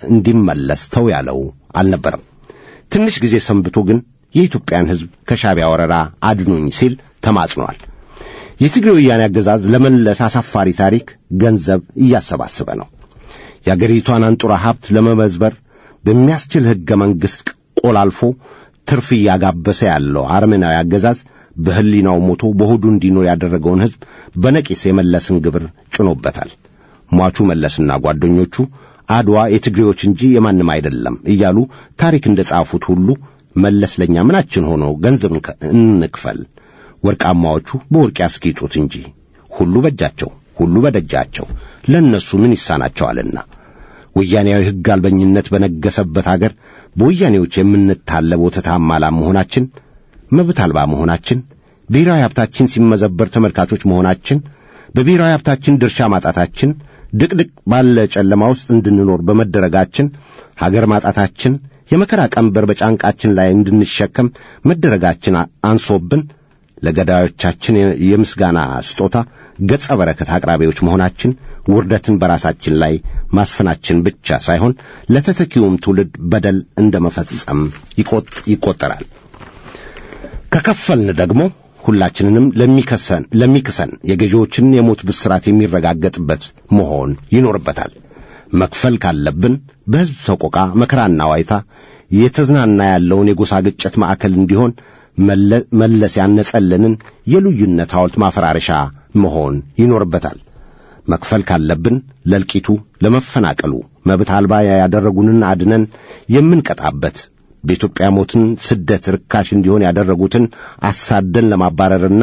እንዲመለስ ተው ያለው አልነበረም። ትንሽ ጊዜ ሰንብቶ ግን የኢትዮጵያን ሕዝብ ከሻቢያ ወረራ አድኑኝ ሲል ተማጽኗል። የትግሬ ወያኔ አገዛዝ ለመለስ አሳፋሪ ታሪክ ገንዘብ እያሰባሰበ ነው። የአገሪቷን አንጡራ ሀብት ለመመዝበር በሚያስችል ሕገ መንግሥት ቆላልፎ ትርፍ እያጋበሰ ያለው አረመናዊ አገዛዝ በሕሊናው ሞቶ በሆዱ እንዲኖር ያደረገውን ሕዝብ በነቂስ የመለስን ግብር ጭኖበታል። ሟቹ መለስና ጓደኞቹ አድዋ የትግሬዎች እንጂ የማንም አይደለም እያሉ ታሪክ እንደ ጻፉት ሁሉ መለስ ለእኛ ምናችን ሆኖ ገንዘብ እንክፈል፣ ወርቃማዎቹ በወርቅ ያስጌጡት እንጂ ሁሉ በእጃቸው ሁሉ በደጃቸው ለእነሱ ምን ይሳናቸዋልና። ወያኔያዊ ሕግ አልበኝነት በነገሰበት አገር በወያኔዎች የምንታለብ ወተታማ ላም መሆናችን፣ መብት አልባ መሆናችን፣ ብሔራዊ ሀብታችን ሲመዘበር ተመልካቾች መሆናችን፣ በብሔራዊ ሀብታችን ድርሻ ማጣታችን፣ ድቅድቅ ባለ ጨለማ ውስጥ እንድንኖር በመደረጋችን፣ ሀገር ማጣታችን፣ የመከራ ቀንበር በጫንቃችን ላይ እንድንሸከም መደረጋችን አንሶብን ለገዳዮቻችን የምስጋና ስጦታ ገጸ በረከት አቅራቢዎች መሆናችን ውርደትን በራሳችን ላይ ማስፈናችን ብቻ ሳይሆን ለተተኪውም ትውልድ በደል እንደ መፈጸም ይቆጠራል። ከከፈልን ደግሞ ሁላችንንም ለሚከሰን ለሚክሰን የገዢዎችን የሞት ብስራት የሚረጋገጥበት መሆን ይኖርበታል። መክፈል ካለብን በሕዝብ ሰቆቃ መከራና ዋይታ የተዝናና ያለውን የጎሳ ግጭት ማዕከል እንዲሆን መለስ ያነጸልንን የልዩነት ሐውልት ማፈራረሻ መሆን ይኖርበታል። መክፈል ካለብን ለእልቂቱ፣ ለመፈናቀሉ መብት አልባ ያደረጉንን አድነን የምንቀጣበት በኢትዮጵያ ሞትን ስደት ርካሽ እንዲሆን ያደረጉትን አሳደን ለማባረርና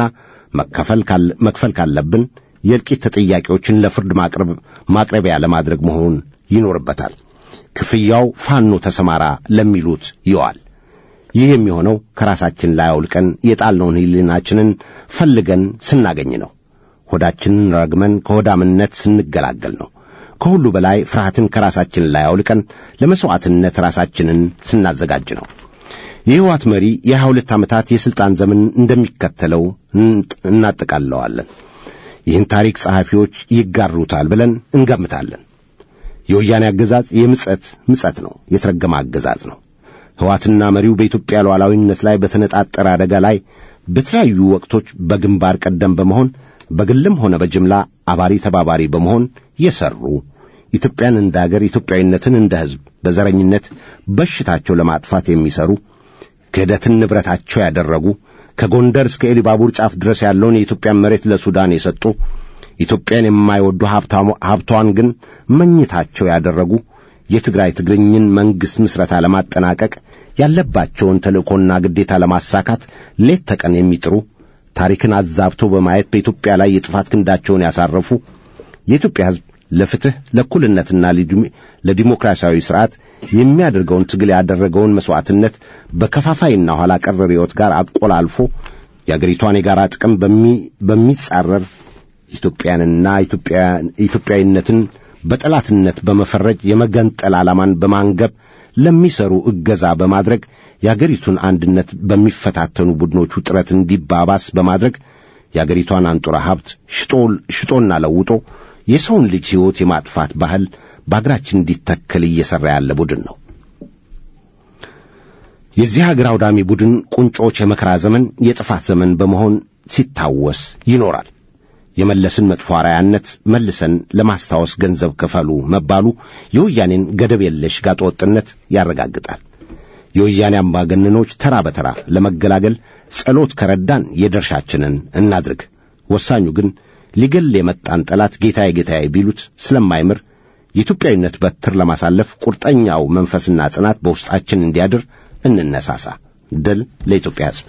መክፈል ካለብን የእልቂት ተጠያቂዎችን ለፍርድ ማቅረብ ማቅረቢያ ለማድረግ መሆን ይኖርበታል። ክፍያው ፋኖ ተሰማራ ለሚሉት ይዋል። ይህ የሚሆነው ከራሳችን ላይ አውልቀን የጣልነውን ሕሊናችንን ፈልገን ስናገኝ ነው። ሆዳችንን ረግመን ከሆዳምነት ስንገላገል ነው። ከሁሉ በላይ ፍርሃትን ከራሳችን ላይ አውልቀን ለመሥዋዕትነት ራሳችንን ስናዘጋጅ ነው። የሕይወት መሪ የሀያ ሁለት ዓመታት የሥልጣን ዘመን እንደሚከተለው እናጠቃለዋለን። ይህን ታሪክ ጸሐፊዎች ይጋሩታል ብለን እንገምታለን። የወያኔ አገዛዝ የምጸት ምጸት ነው፣ የተረገመ አገዛዝ ነው። ሕዋትና መሪው በኢትዮጵያ ሉዓላዊነት ላይ በተነጣጠረ አደጋ ላይ በተለያዩ ወቅቶች በግንባር ቀደም በመሆን በግልም ሆነ በጅምላ አባሪ ተባባሪ በመሆን የሰሩ ኢትዮጵያን እንደ አገር ኢትዮጵያዊነትን እንደ ሕዝብ በዘረኝነት በሽታቸው ለማጥፋት የሚሰሩ ክህደትን ንብረታቸው ያደረጉ ከጎንደር እስከ ኤሊባቡር ጫፍ ድረስ ያለውን የኢትዮጵያን መሬት ለሱዳን የሰጡ ኢትዮጵያን የማይወዱ ሀብቷን ግን መኝታቸው ያደረጉ የትግራይ ትግርኝን መንግሥት ምስረታ ለማጠናቀቅ ያለባቸውን ተልእኮና ግዴታ ለማሳካት ሌት ተቀን የሚጥሩ ታሪክን አዛብተው በማየት በኢትዮጵያ ላይ የጥፋት ክንዳቸውን ያሳረፉ የኢትዮጵያ ሕዝብ ለፍትሕ ለእኩልነትና ለዲሞክራሲያዊ ሥርዓት የሚያደርገውን ትግል ያደረገውን መሥዋዕትነት በከፋፋይና ኋላ ቀር ርዕዮት ጋር አቆላልፎ የአገሪቷን የጋራ ጥቅም በሚጻረር ኢትዮጵያንና ኢትዮጵያዊነትን በጠላትነት በመፈረጅ የመገንጠል ዓላማን በማንገብ ለሚሰሩ እገዛ በማድረግ የአገሪቱን አንድነት በሚፈታተኑ ቡድኖቹ ጥረት እንዲባባስ በማድረግ የአገሪቷን አንጡራ ሀብት ሽጦና ለውጦ የሰውን ልጅ ሕይወት የማጥፋት ባህል በአገራችን እንዲተከል እየሠራ ያለ ቡድን ነው። የዚህ አገር አውዳሚ ቡድን ቁንጮች የመከራ ዘመን የጥፋት ዘመን በመሆን ሲታወስ ይኖራል። የመለስን መጥፎ አርአያነት መልሰን ለማስታወስ ገንዘብ ክፈሉ መባሉ የወያኔን ገደብ የለሽ ጋጠወጥነት ያረጋግጣል። የወያኔ አምባገነኖች ተራ በተራ ለመገላገል ጸሎት ከረዳን የድርሻችንን እናድርግ። ወሳኙ ግን ሊገል የመጣን ጠላት ጌታዬ ጌታዬ ቢሉት ስለማይምር የኢትዮጵያዊነት በትር ለማሳለፍ ቁርጠኛው መንፈስና ጽናት በውስጣችን እንዲያድር እንነሳሳ። ድል ለኢትዮጵያ ሕዝብ።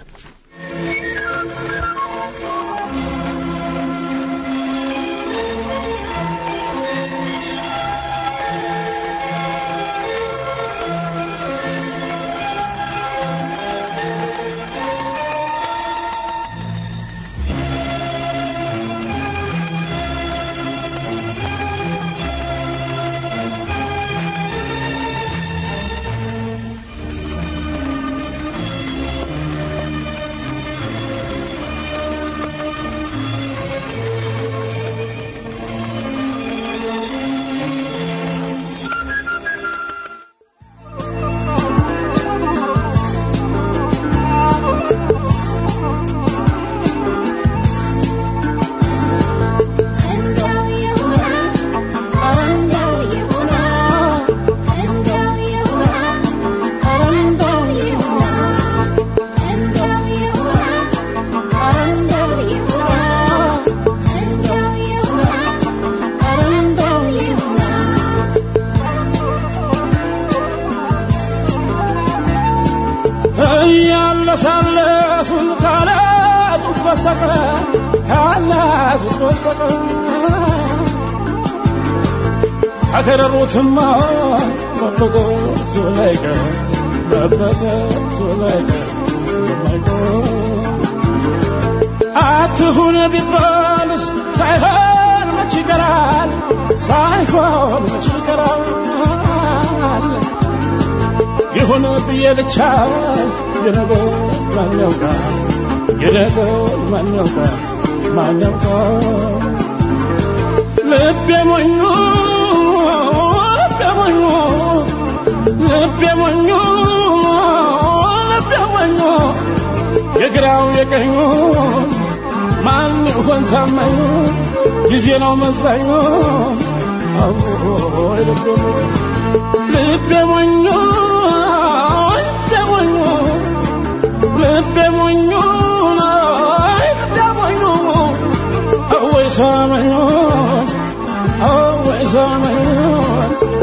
እያለሳለሱን ካላጹት በስተቀር ካላጹት በስተቀር ከከረሩትማ መበጠሱ ላይቀር መበጠሱ ላይቀር የማይቀር አትሁን ቢባልስ ሳይሆን መች ይቀራል ሳይሆን መች ይቀራል ይሁን ብዬ ብቻ የነገር ማን ያውቃል የነገር ማን ያውቃል ማን ያውቃል ልቤ ሞኙ ልቤ ሞኙ ልቤ ሞኙ ልቤ ሞኙ የግራው የቀኙ ማን ይሆን ታማኙ ጊዜ ነው መዛኙ አዎ ልቤ ሞኙ ልቤ ሞኙ ልቤ ሞኙ ልቤ ሞኙ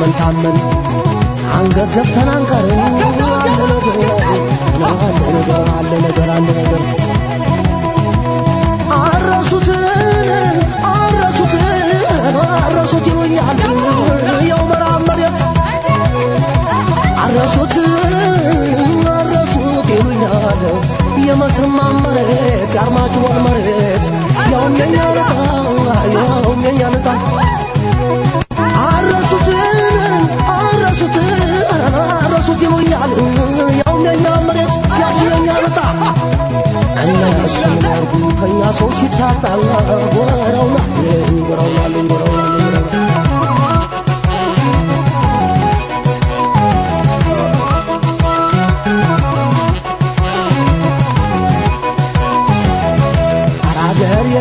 ታመን ታመን አንገት ዘፍተን አንቀርም አለ ነገር አለ ነገር አለ ነገር አለ ነገር አረሱትን አረሱትን አረሱት ይሉኛል የው መራብ መሬት አረሱት አረሱት ይሉኛል የመተማ መሬት የአርማጭሆን መሬት ያውም የኛ ልጣ ያውም የኛ ልጣ አረሱት አረሱት አረሱት ይሉኛል ያውም የኛ መሬት ያውም የኛ ልጣ እነሱ ያርጉ ከኛ ሰው ሲታጣ ጎረውናል ጎረውናል ጎረውናል አራገሬ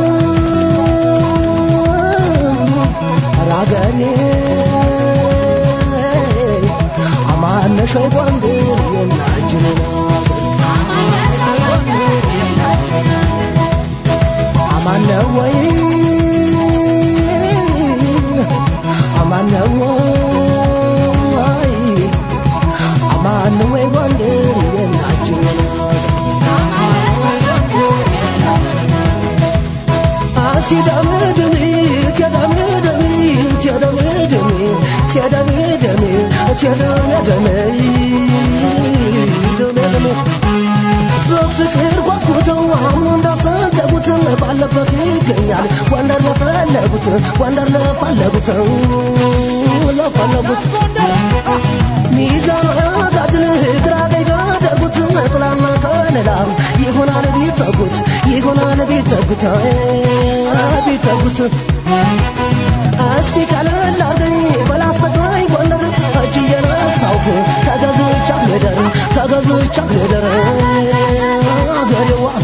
አራገሬ አማነሽ ወይ ጎንደር የናጅን አማነ ወይ አማነ ወይ አማነ ወይ ጎንደር የናጅን ትደምድሚ ትደምድሚ ትደምድሚ ትደምድሚ ትደምድሚ ትደምድሚ በፍቅር ጓጉተው አሁን እንዳሰደጉት ባለበት ይገኛል ጎንደር ለፈለጉት ጎንደር ለፈለጉት ለፈለጉት ሚዛን አጋድል ግራ ቀኝ ካደረጉት ጥላና ከለላ ይሆናል ቢጠጉት ይሆናል ቢጠጉት ቢጠጉት እስቲ ቀለል አርገኝ በላስተግራኝ ጎንደር እጅ እየነሳውክ ተገዝቻት ልደር ተገዝቻት ልደር አገሬዋ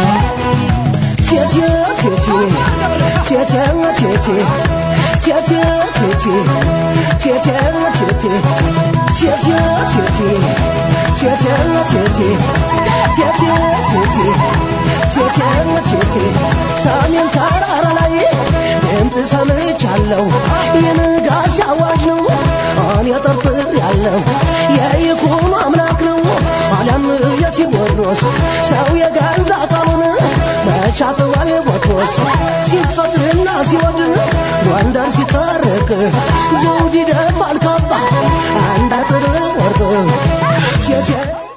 ቴቴ ቴቴ ቴቴ ቴቴ ቴቴ ቴቴ ቴቴ ቴቴ ቴቴ ቴቴ ቴቴ ቴቴ ቴቴ ቴቴ ቴቴ ቴቴ ሰሜን ተራራ ላይ ድምፅ ሰምቻለሁ የንጋት አዋጅ ነው እኔ ጠርጥር ያለው የይኩኖ አምላክ ነው አሊያም የቴዎድሮስ ሰው የገዛ ቃሉን መቻጥዋል ቦትሮስ ሲፈጥርና ሲወድ ጎንደር ሲታረቅ ዘውድ ይደፋል ካባ አንድ አጥር ወርቅ ቴቴ